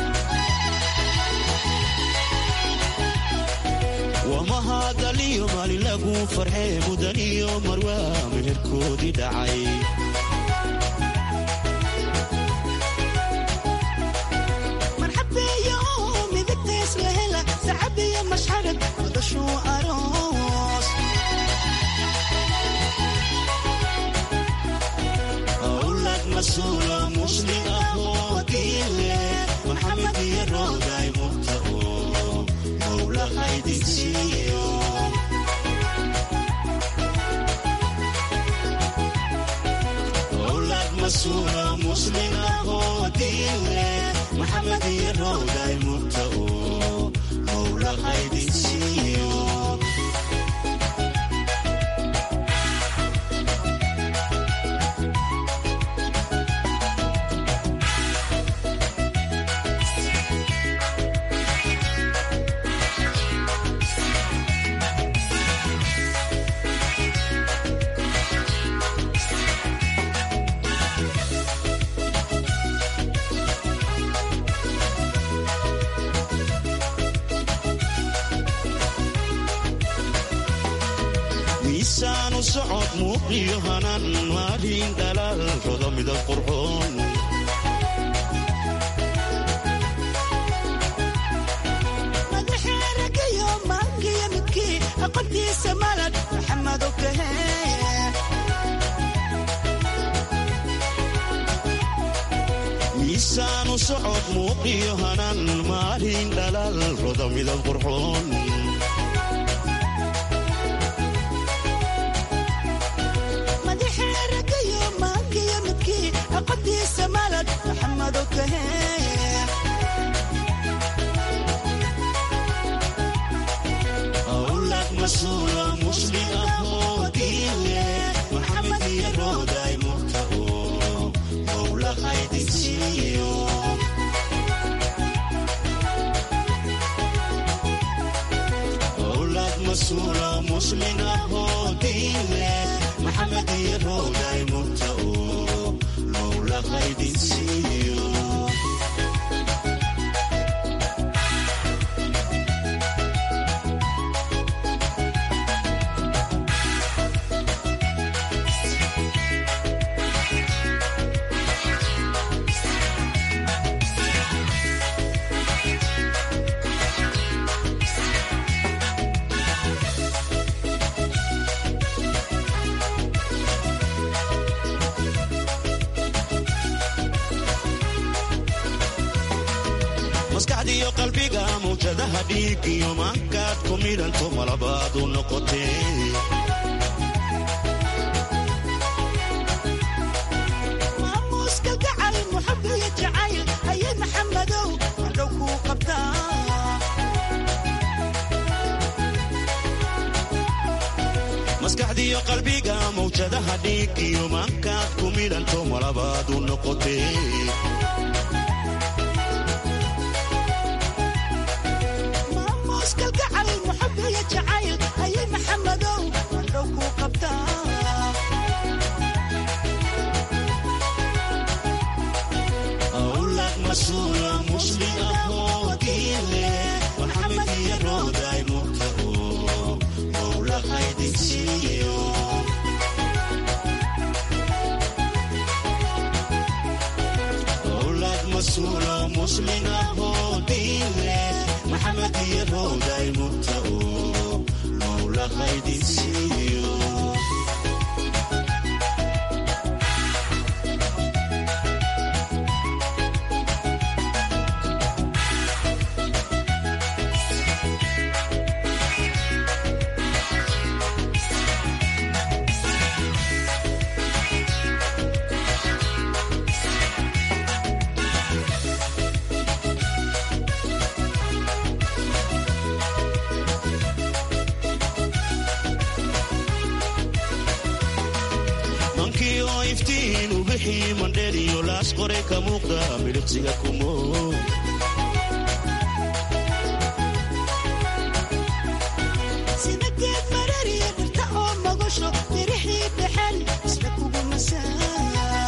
wamahadaliyo maalin lagu farxee mudan iyo marwaa meherkoodii dhacay marxabeeyo midagtays la hela sacabiyo mashxarad madashuu aroos awlad masuulo muslim ahoo diile maxamed iyo rooday murtao mowlahaydinsiiyo awlad masuulo muslim ahoo diile maxamed iyo rooday murtao mowlahaydinsiiyo socod muuqiyo hanan maalin dhalaal roda midab qurxoon madaxeeragayo maankiyo midkii aqoontiisa malad maxamedo kahe miisaanu socod muuqiyo hanan maalin dhalaal roda midab qurxoon madaxeeragayo maankiyo midkii aqoontiisa malad maxamedo kahe awlad masuula muslim ahoo diile maxamed iyo rooday murtao mowla haydinsiiyo awlad masuula muslim ahoo diile maxamed iyo rooday murtao mowla haydinsiiyo maskaxdiiyo qalbiga mawjadaha dhiig iyo maankaad ku midhanto malabaad u noqotee maamuuska gacal muxabiyo jacayl ayay maxamedow hadhow kuu qabtaa maskaxdiiyo qalbiga mawjadaha dhiig iyo maankaad ku midhanto malabaad u noqotee maamuuska gacal muxabiyo jacayl ayay maxamedow hadhow kuu qabtaa awlad masuula muslim ahoo diile maxamed iyo rooday murtao mowla haydinsiiyo awlad masuula muslim ahoo diile maxamed iyo rooday murtao mowla haydinsiiyo mankii oo iftiin u bixii mandheer iyo laas qoray ka muuqda midhibsiga kumo sida geed marariya dhirta oo magasho dirixii dhexen isla kugu masaay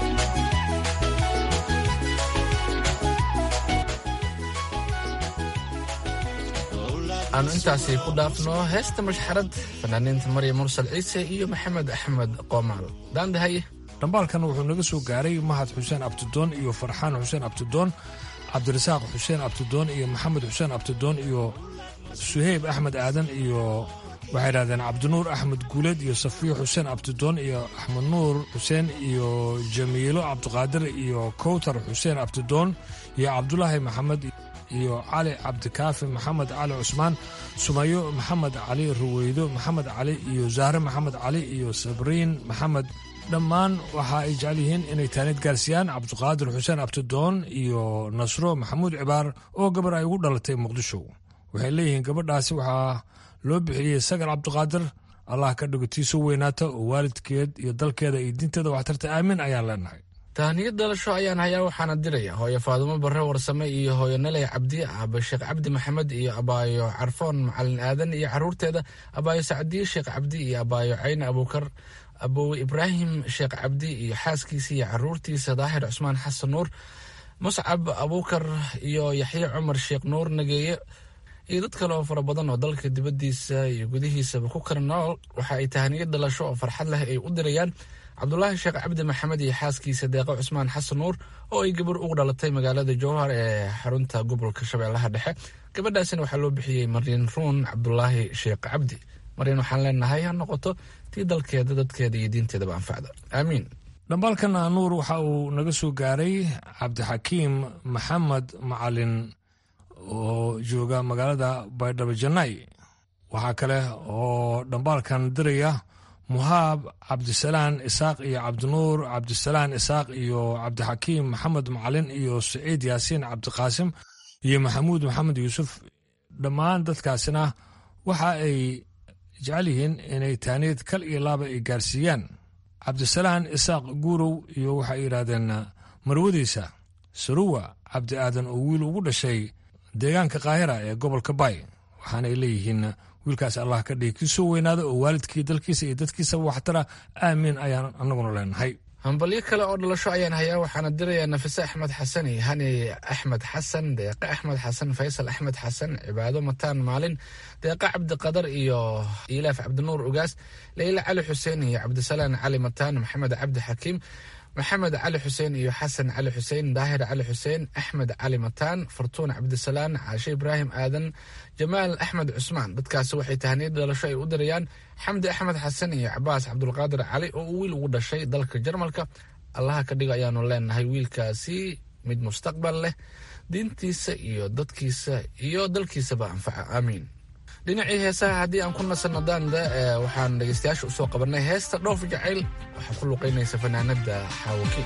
aanu intaasi ku dhaafno heesta mashxarad fanaaniinta marya mursal ciise iyo maxamed axmed qoomaal daandahaye dhambaalkan wuxuu naga soo gaaray mahad xuseen abtidoon iyo farxaan xuseen abtidoon cabdirasaaq xuseen abtidoon iyo maxamed xuseen abtidoon iyo suheyb axmed aadan iyo waxay idhahdeen cabdinuur axmed guuleed iyo safiyo xuseen abtidoon iyo axmed nuur xuseen iyo jamiilo cabdiqaadir iyo kowtar xuseen abtidoon iyo cabdulaahi maxamed iyo cali cabdikaafi maxamed cali cusmaan sumayo maxamed cali ruweydo maxamed cali iyo zahre maxamed cali iyo sabriin maxamed dhammaan waxa ay jecel yihiin inay taanid gaarsiiyaan cabdiqaadir xuseen abtidoon iyo nasro maxamuud cibaar oo gabar ay ugu dhalatay muqdisho waxay leeyihiin gabadhaasi waxaa loo bixiyey sagar cabdiqaadir allah ka dhigo tiiso weynaata oo waalidkeed iyo dalkeeda iyo diinteeda waxtarta aamin ayaan leenahay tahniyad dhalasho ayaan hayaa waxaana diraya hooyo faadumo barre warsame iyo hooyo naley cabdi aabe sheekh cabdi maxamed iyo abaayo carfoon macalin aadan iyo caruurteeda abaayo sacdiye sheekh cabdi iyo abaayo cayne abuukar abowe ibraahim sheekh cabdi iyo xaaskiisa iyo caruurtiisa daahir cusmaan xasan nuur muscab abuukar iyo yaxye cumar sheekh nuur nageeye iyo dad kale oo fara badan oo dalka dibaddiisa iyo gudihiisaba ku kala nool waxa ay tahaniyad dhalasho oo farxad leh ay u dirayaan cabdulaahi sheekh cabdi maxamed iyo xaaskiisa deeqo cusmaan xasan nuur oo ay gabar ugu dhalatay magaalada jowhar ee xarunta gobolka shabeellaha dhexe gabadhaasina waxaa loo bixiyey maryan ruun cabdulaahi sheekh cabdi maryan waxaan leenahay ha noqoto tii dalkeeda dadkeeda iyo diinteedaba anfacda aamiin dhambaalkana nuur waxa uu naga soo gaaray cabdixakiim maxamed macalin oo jooga magaalada baydhabo janay waxaa kale oo dhambaalkan diraya muhaab cabdisalaan isaaq iyo cabdinuur cabdisalaan isaaq iyo cabdixakiim maxamed macalin iyo saciid yaasiin cabdiqaasim iyo maxamuud maxamed yuusuf dhammaan dadkaasina waxa ay jecel yihiin inay taaniyad kal iyo laaba ay gaarsiiyaan cabdisalaan isaaq guurow iyo waxay yidhaahdeen marwadiisa saruwa cabdi aadan oo wiil ugu dhashay deegaanka kaahira ee gobolka baay waxaana ay leeyihiin wiilkaas allah ka dhigi kii soo weynaada oo waalidkii dalkiisa iyo dadkiisaba waxtara aamiin ayaan annaguna leenahay hambalyo kale oo dhalasho ayaan hayaa waxaana dirayaa nafise axmed xasan iyo hani axmed xasan deeqe axmed xasan faysal axmed xasan cibaado mataan maalin deeqe cabdiqadar iyo ilaaf cabdinuur ugaas leyla cali xuseen iyo cabdisalaan cali mataan maxamed cabdi xakiim maxamed cali xuseen iyo xasan cali xuseen daahir cali xuseen axmed cali mataan fartuun cabdisalaan caashe ibraahim aadan jamaal axmed cusmaan dadkaasi waxay tahaniyad dhalasho ay u dirayaan xamdi axmed xasan iyo cabaas cabdulqaadir cali oo uu wiil ugu dhashay dalka jarmalka allaha ka dhigo ayaanu leenahay wiilkaasi mid mustaqbal leh diintiisa iyo dadkiisa iyo dalkiisaba anfaca aamiin dhinacii heesaha haddii aan ku nasanno daanda waxaan dhegeystayaasha usoo qabanay heesta dhoof jacayl waxaa ku luqaynaysa fanaanada xaawaki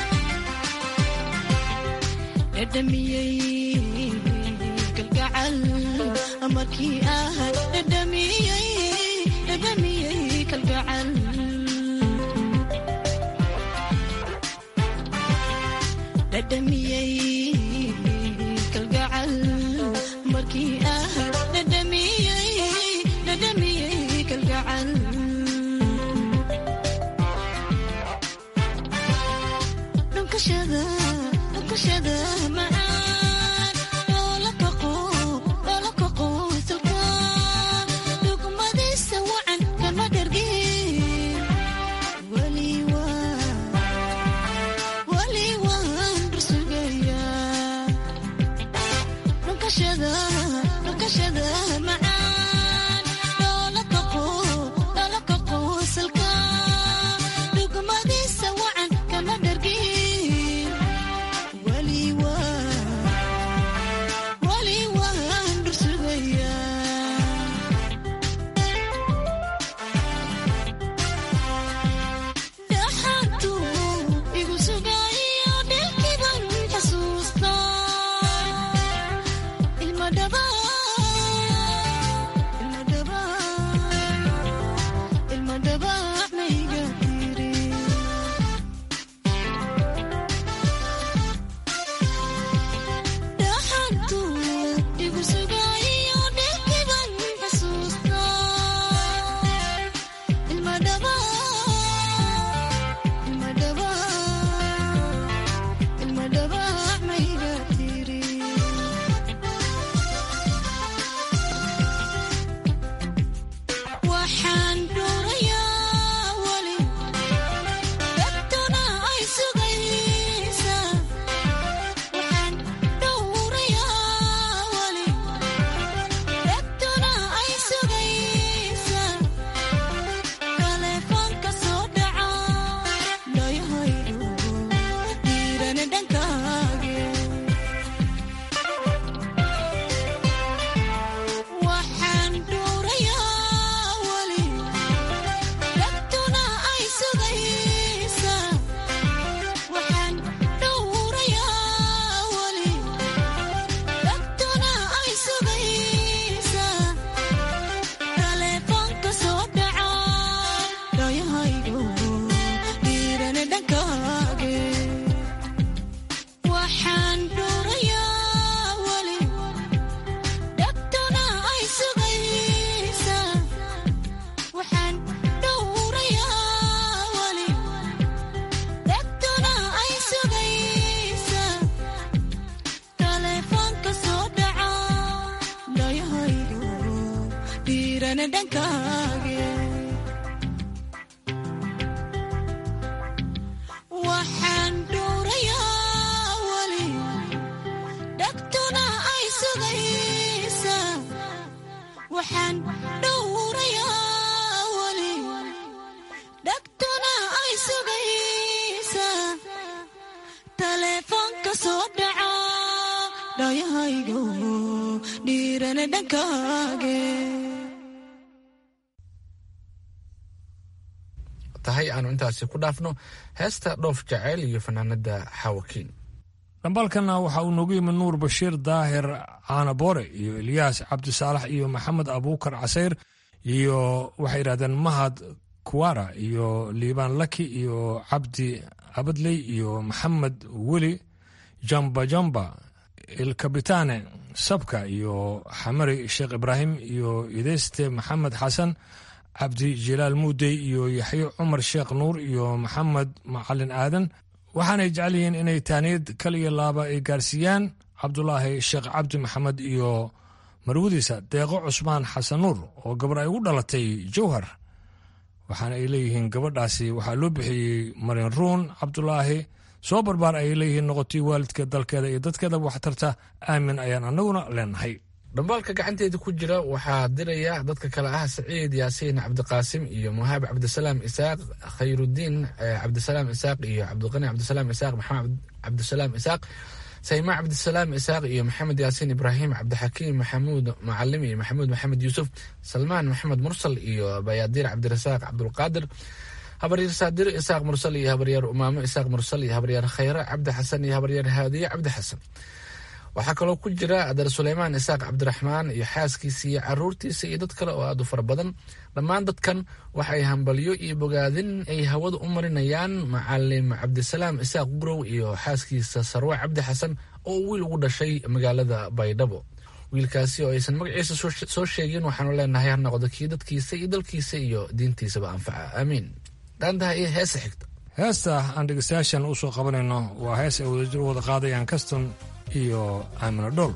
dhadhamiyey kalgacal markii ah dhadhamiyey dhadhamiyey kalgacal dhadhamiyey kalgacal markii ah dhadhamiyey dhadhamiyey kalgacal dhunkashada dhunkashada macaan dhoola kaqo dhoola kaqo salka dhugmadiisa wacan kama dhargin wali waa wali waan dursugayaa dhunkashada dhunkashada macaan dhoola kaqo dhoola kaqo salka dhugmadiisa wacan kama dhargin wali waa wali waan dursugayaa dhaxantu igu sugayo dhilkiban xasuusta ilma dhaba ilma dhaba ilma dhaba mayga tiri dhaxantu igu sugayo dhilkiban xasuusta ilma dhaba ilma dhaba ilma dhaba mayga tiri waxaan dhuurayaa weli dadtuna ay sugaysaa waxaan dhuurayaa weli dadtuna ay sugaysaa taleefoonka soo dhaca dhayahaydu diirane dhankaage waxaan dhuurayaa weli dadtuna ay sugaysaa waxaan dhuurayaa weli dadtuna ay sugaysaa taleefoonka soo dhaca dhayahaydu diirane dhankaage waxaan dhuurayaa weli dadtuna ay sugaysaa waxaan dhowrayaa weli dadtuna ay sugaysaa taleefoonka soo dhaca dhayahaydu dhiirane dhankaage waxaan dhowrayaa weli dhagtuna ay sugaysaa waxaan dhowrayaa weli dhagtuna ay sugaysaa taleefoonka soo dhaca dhayahaygu dhiirane dhankaage tahay aanu intaasi ku dhaafno heesta dhoof jaceyl iyo fanaanada xaawakiin dhambaalkana waxa uu noogu yimid nuur bashiir daahir caanaboore iyo ilyaas cabdisaalax iyo maxamed abuukar casayr iyo waxay yidhahdeen mahad kuwara iyo liibaan laki iyo cabdi abadley iyo maxamed weli jamba jamba ilkabitaane sabka iyo xamari sheekh ibraahim iyo ideyste maxamed xasan cabdi jilaal muudey iyo yaxyo cumar sheekh nuur iyo maxamed macalin aadan waxaanay jecel yihiin inay taaniyad kal iyo laaba ay gaarsiiyaan cabdulaahi sheekh cabdi maxamed iyo marwadiisa deeqo cusmaan xasan nuur oo gabar ay ugu dhalatay jowhar waxaana ay leeyihiin gabadhaasi waxaa loo bixiyey marin ruun cabdulaahi soo barbaar ayay leeyihiin noqotay waalidka dalkeeda iyo dadkeedaba waxtarta aamin ayaan annaguna leenahay dhambaalka gacanteeda ku jira waxaa diraya dadka kale ah saciid yaasiin cabdiqaasim iyo muhaab cabdisalaam isaaq khayrudiin cabdisalaam isaaq iyo cabdiqani cabdisalaam isaaq maxamed cabdisalaam isaaq sayma cabdisalaam isaaq iyo maxamed yaasiin ibraahim cabdixakiim maxamuud macalim iyo maxamuud maxamed yuusuf salmaan maxamed mursal iyo bayaadiir cabdirasaaq cabdulqaadir habaryaer saadiro isaaq mursal iyo habaryaer umaamo isaaq mursal iyo habaryaer khayre cabdi xasan iyo habaryaer haadiye cabdi xasan waxaa kaloo ku jira adar suleymaan isaaq cabdiraxmaan iyo xaaskiisa iyo caruurtiisa iyo dad kale oo aad u fara badan dhammaan dadkan waxay hambalyo iyo bogaadin ay hawada u marinayaan macalim cabdisalaam isaaq gurow iyo xaaskiisa sarwe cabdi xasan oo wiil ugu dhashay magaalada baydhabo wiilkaasi oo aysan magaciisa soo sheegin waxaanu leenahay ha noqdo kii dadkiisa iyo dalkiisa iyo diintiisaba anfaca aamiin dhaantaha iyo heesa xigta heesta aan dhegeystayaashan u soo qabanayno waa hees ay wadajir wada qaadayaan kaston iyo aamino dhool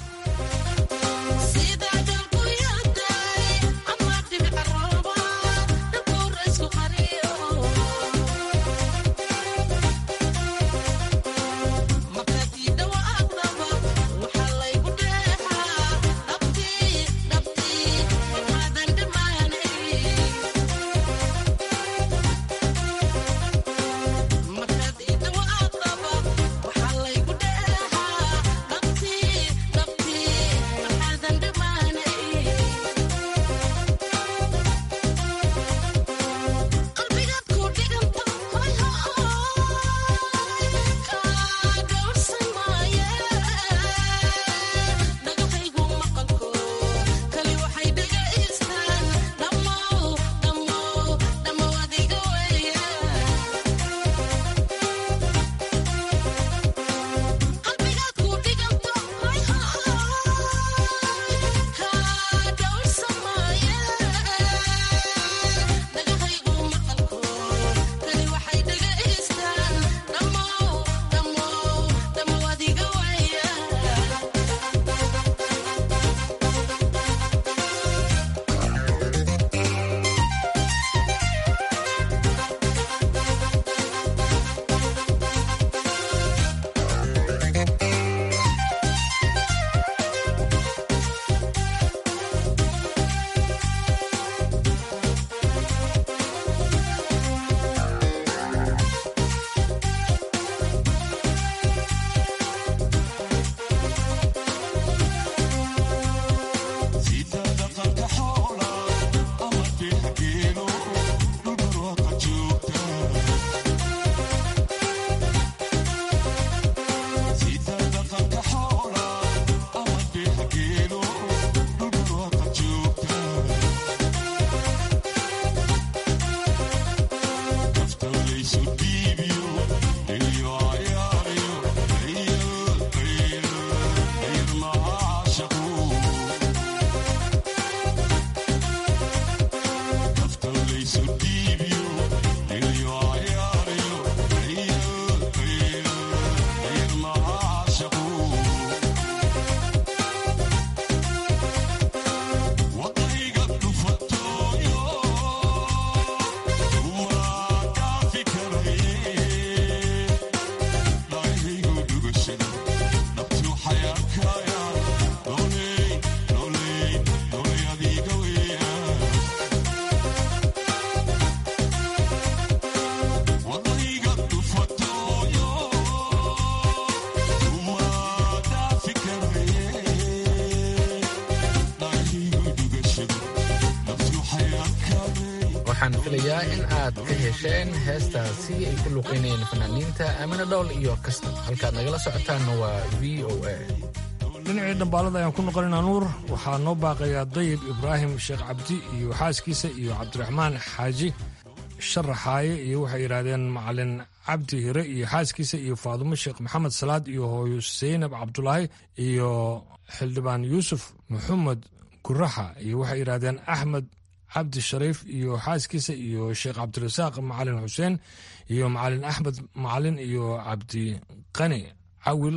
waxaan filayaa in aad ka hesheen heestaasi ay ku luqeynayeen fanaaniinta aamina dhowl iyo kasta halkaad nagala socotaanna waa v o a dhinacii dhambaalada ayaan ku noqonaynaa nuur waxaa noo baaqayaa dayib ibraahim sheekh cabdi iyo xaaskiisa iyo cabdiraxmaan xaaji sharaxaaye iyo waxay yidhaahdeen macalin cabdi hire iyo xaaskiisa iyo faadumo sheekh maxamed salaad iyo hooyo seynab cabdulaahi iyo xildhibaan yuusuf maxamed guraxa iyo waxay yidhaahdeen axmed cabdi shariif iyo xaaskiisa iyo sheekh cabdirasaaq macalin xuseen iyo macalin axmed macalin iyo cabdi qani cawil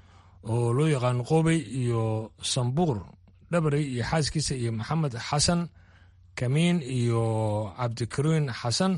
oo loo yaqaano qoobey iyo sambuur dhabarey iyo xaaskiisa iyo maxamed xasan kamiin iyo cabdikariin xasan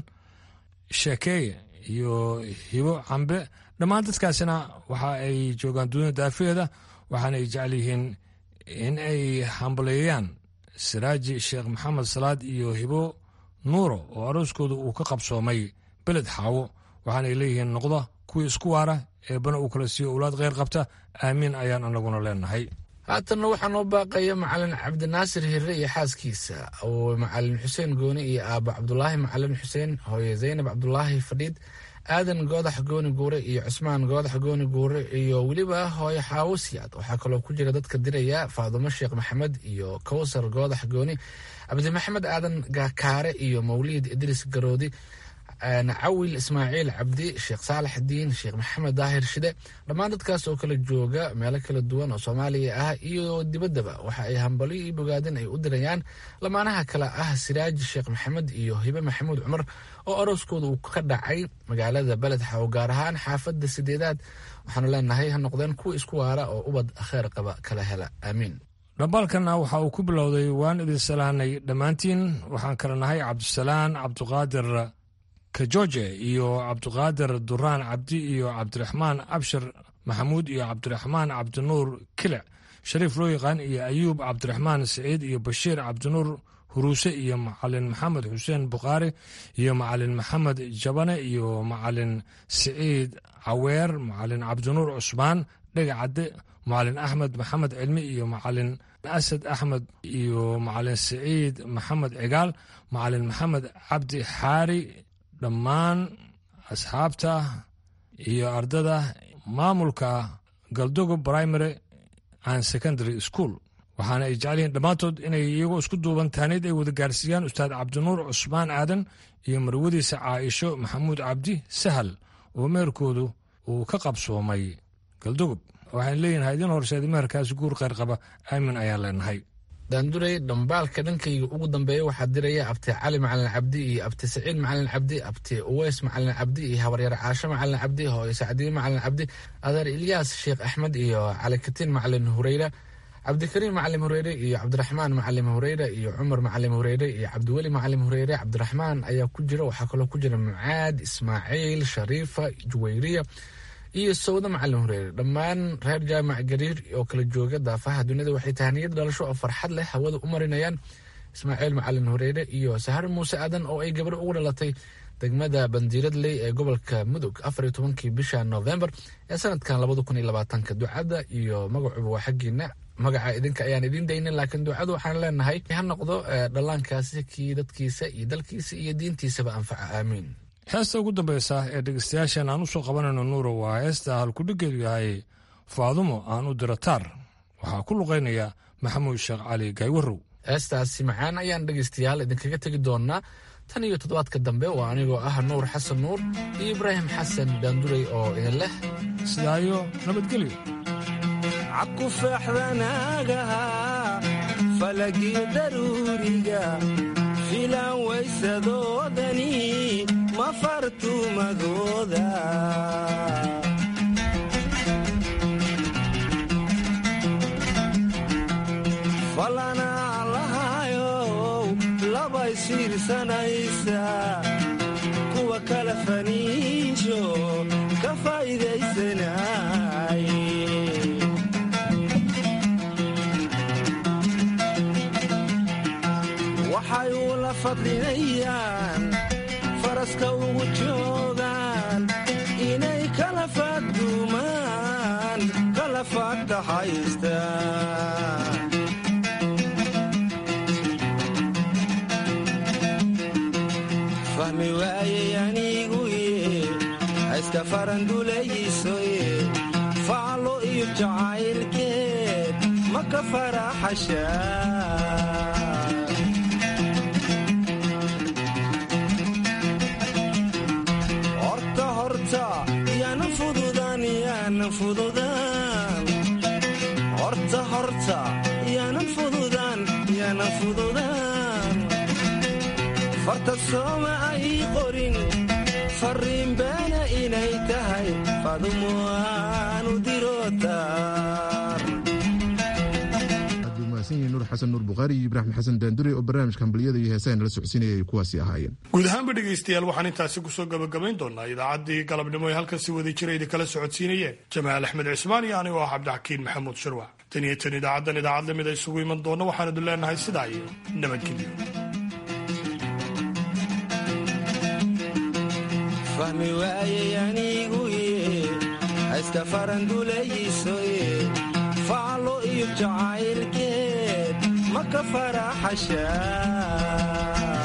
sheekeeye iyo hibo cambe dhammaan dadkaasina waxa ay joogaan dunida daafaheeda waxaana ay jecel yihiin in ay hambaleeyaan siraaji sheekh maxamed salaad iyo hibo nuuro oo arooskooda uu ka qabsoomay beled xaawo waxaanay leeyihiin noqda kuwii isku waara eebbana uu kala siiyo owlaad kheyr qabta aamiin ayaan anaguna leenahay haatanna waxaa noo baaqaya macalin cabdinaasir hire iyo xaaskiisa oo macalin xuseen gooni iyo aaba cabdulaahi macalin xuseen hooye zaynab cabdulaahi fadhiid aadan goodax gooni guure iyo cusmaan goodax gooni guure iyo weliba hooyo xaawo siyaad waxaa kaloo ku jira dadka diraya faadumo sheekh maxamed iyo kowsar goodax gooni cabdi maxamed aadan gakaare iyo mawliid idriis garoodi cawil ismaaciil cabdi sheekh saalax diin sheekh maxamed daahir shide dhammaan dadkaas oo kala jooga meelo kala duwan oo soomaaliya ah iyo dibaddaba waxa ay hambali iyo bogaadin ay u dirayaan lamaanaha kale ah siraaji sheekh maxamed iyo hibe maxamuud cumar oo arooskooda uu ka dhacay magaalada beled xaw gaar ahaan xaafadda sideedaad waxaanu leenahay ha noqdeen kuwa isku waara oo ubad kheer qaba kala hela aamiin dhambaalkanna waxa uu ku bilowday waan idin salaanay dhammaantiin waxaan kala nahay cabdisalaan cabdiqaadir kajoje iyo cabdiqaadir duraan cabdi iyo cabdiraxmaan abshir maxamuud iyo cabdiraxmaan cabdinuur kilic shariif loo yaqaan iyo ayuub cabdiraxmaan siciid iyo bashiir cabdinuur huruuse iyo macalin maxamed xuseen bukhaari iyo macalin maxamed jabane iyo macalin siciid caweer macalin cabdinuur cusmaan dhega cadde macalin axmed maxamed cilmi iyo macalin asad axmed iyo macalin siciid maxamed cigaal macalin maxamed cabdi xaari dhammaan asxaabta iyo ardada maamulka galdogo primary and secondary school waxaana ay jecel yihiin dhammaantood inay iyagoo isku duuban taaniid ay wada gaarsiiyaan ustaad cabdinuur cusmaan aadan iyo marwadiisa caaisho maxamuud cabdi sahal oo meherkoodu uu ka qabsoomay galdogob waxaan leeyihin idin horseeda meherkaasi guur kheyr qaba aamin ayaan leenahay daanduray dhambaalka dhankayga ugu dambeeya waxaa diraya abti cali macalin cabdi iyo abti saciid macalin cabdi abti uweys macalin cabdi iyo habaryar caasho macalin cabdi hooyo sacdiye macalin cabdi adeer ilyaas sheekh axmed iyo calikatiin macalin hureyre cabdikariim macalim hureyre iyo cabdiraxmaan macalim hureyre iyo cumar macalim hureyre iyo cabdiweli macalim hureyre cabdiraxmaan ayaa ku jira waxaa kaloo ku jira mucaad ismaaciil shariifa juwayriya iyo sawda macalin hureyre dhammaan reer jaamac gariir oo kala jooga daafaha dunida waxay tahaniyad dhalasho oo farxad leh hawada u marinayaan ismaaciil macalin hureyre iyo sahar muuse aadan oo ay gabar ugu dhalatay degmada bandiiradley ee gobolka mudug afar iyo tobankii bisha novembar ee sanadkan labada kun iyo labaatanka ducada iyo magacuba waa xaggiina magaca idinka ayaan idiin daynin laakiin ducadu waxaan leenahay ha noqdo dhallaankaasi kii dadkiisa iyo dalkiisa iyo diintiisaba anfaca aamiin heesta ugu dambaysa ee dhegeystayaashan aan u soo qabanayno nuuro waa heesta halkudhigeedu yahay faadumo aan u diro taar waxaa ku luqaynaya maxamuud sheekh cali gaywarow heestaasi macaan ayaan dhegaystayaal idinkaga tegi doonaa tan iyo toddobaadka dambe waa anigoo ah nuur xasan nuur iyo ibraahim xasan daanduray oo idin leh sidaayo nabadgelyo cabku feexdanaagaha falagii daruuriga filaan waysadoodani ma fartumadooda falanaa lahayow labay siirsanaysa kuwa kala faniijo ka faa'iidaysanay waxay ula fadlinayaan faraska ugu joogaan inay kala faadumaan kala faagtaxaystaan fahmi waayey aniguye hayska farandulaysoye faalo iyo jacaylkeed ma ka faraxashaa horta horta yaanan fududaan yaanan fududaan farta sooma ay qorin farriin beena inay tahay fadumo aanu dirotaar nuur xasan nuur bukhaari iyo ibraahim xasan daandure oo barnaamijka hambaliyada iyo heesaha nala socodsiinaya ay kuwaasi ahaayeen guud ahaanba dhegaystayaal waxaan intaasi kusoo gabagabayn doonaa idaacaddii galabnimo ee halkan si wada jira idinkala socodsiinayeen jamaal axmed cismaan iyo anigoo ah cabdixakiin maxamuud shirwac tan iyo tan idaacaddan idaacad lamid a isugu iman doonna waxaan idin leenahay sidaa iyo nabadgelyo fahmi waayey aniguye hayska farandulaysoye faalo iyo jacaylkeed ma ka faraxashaa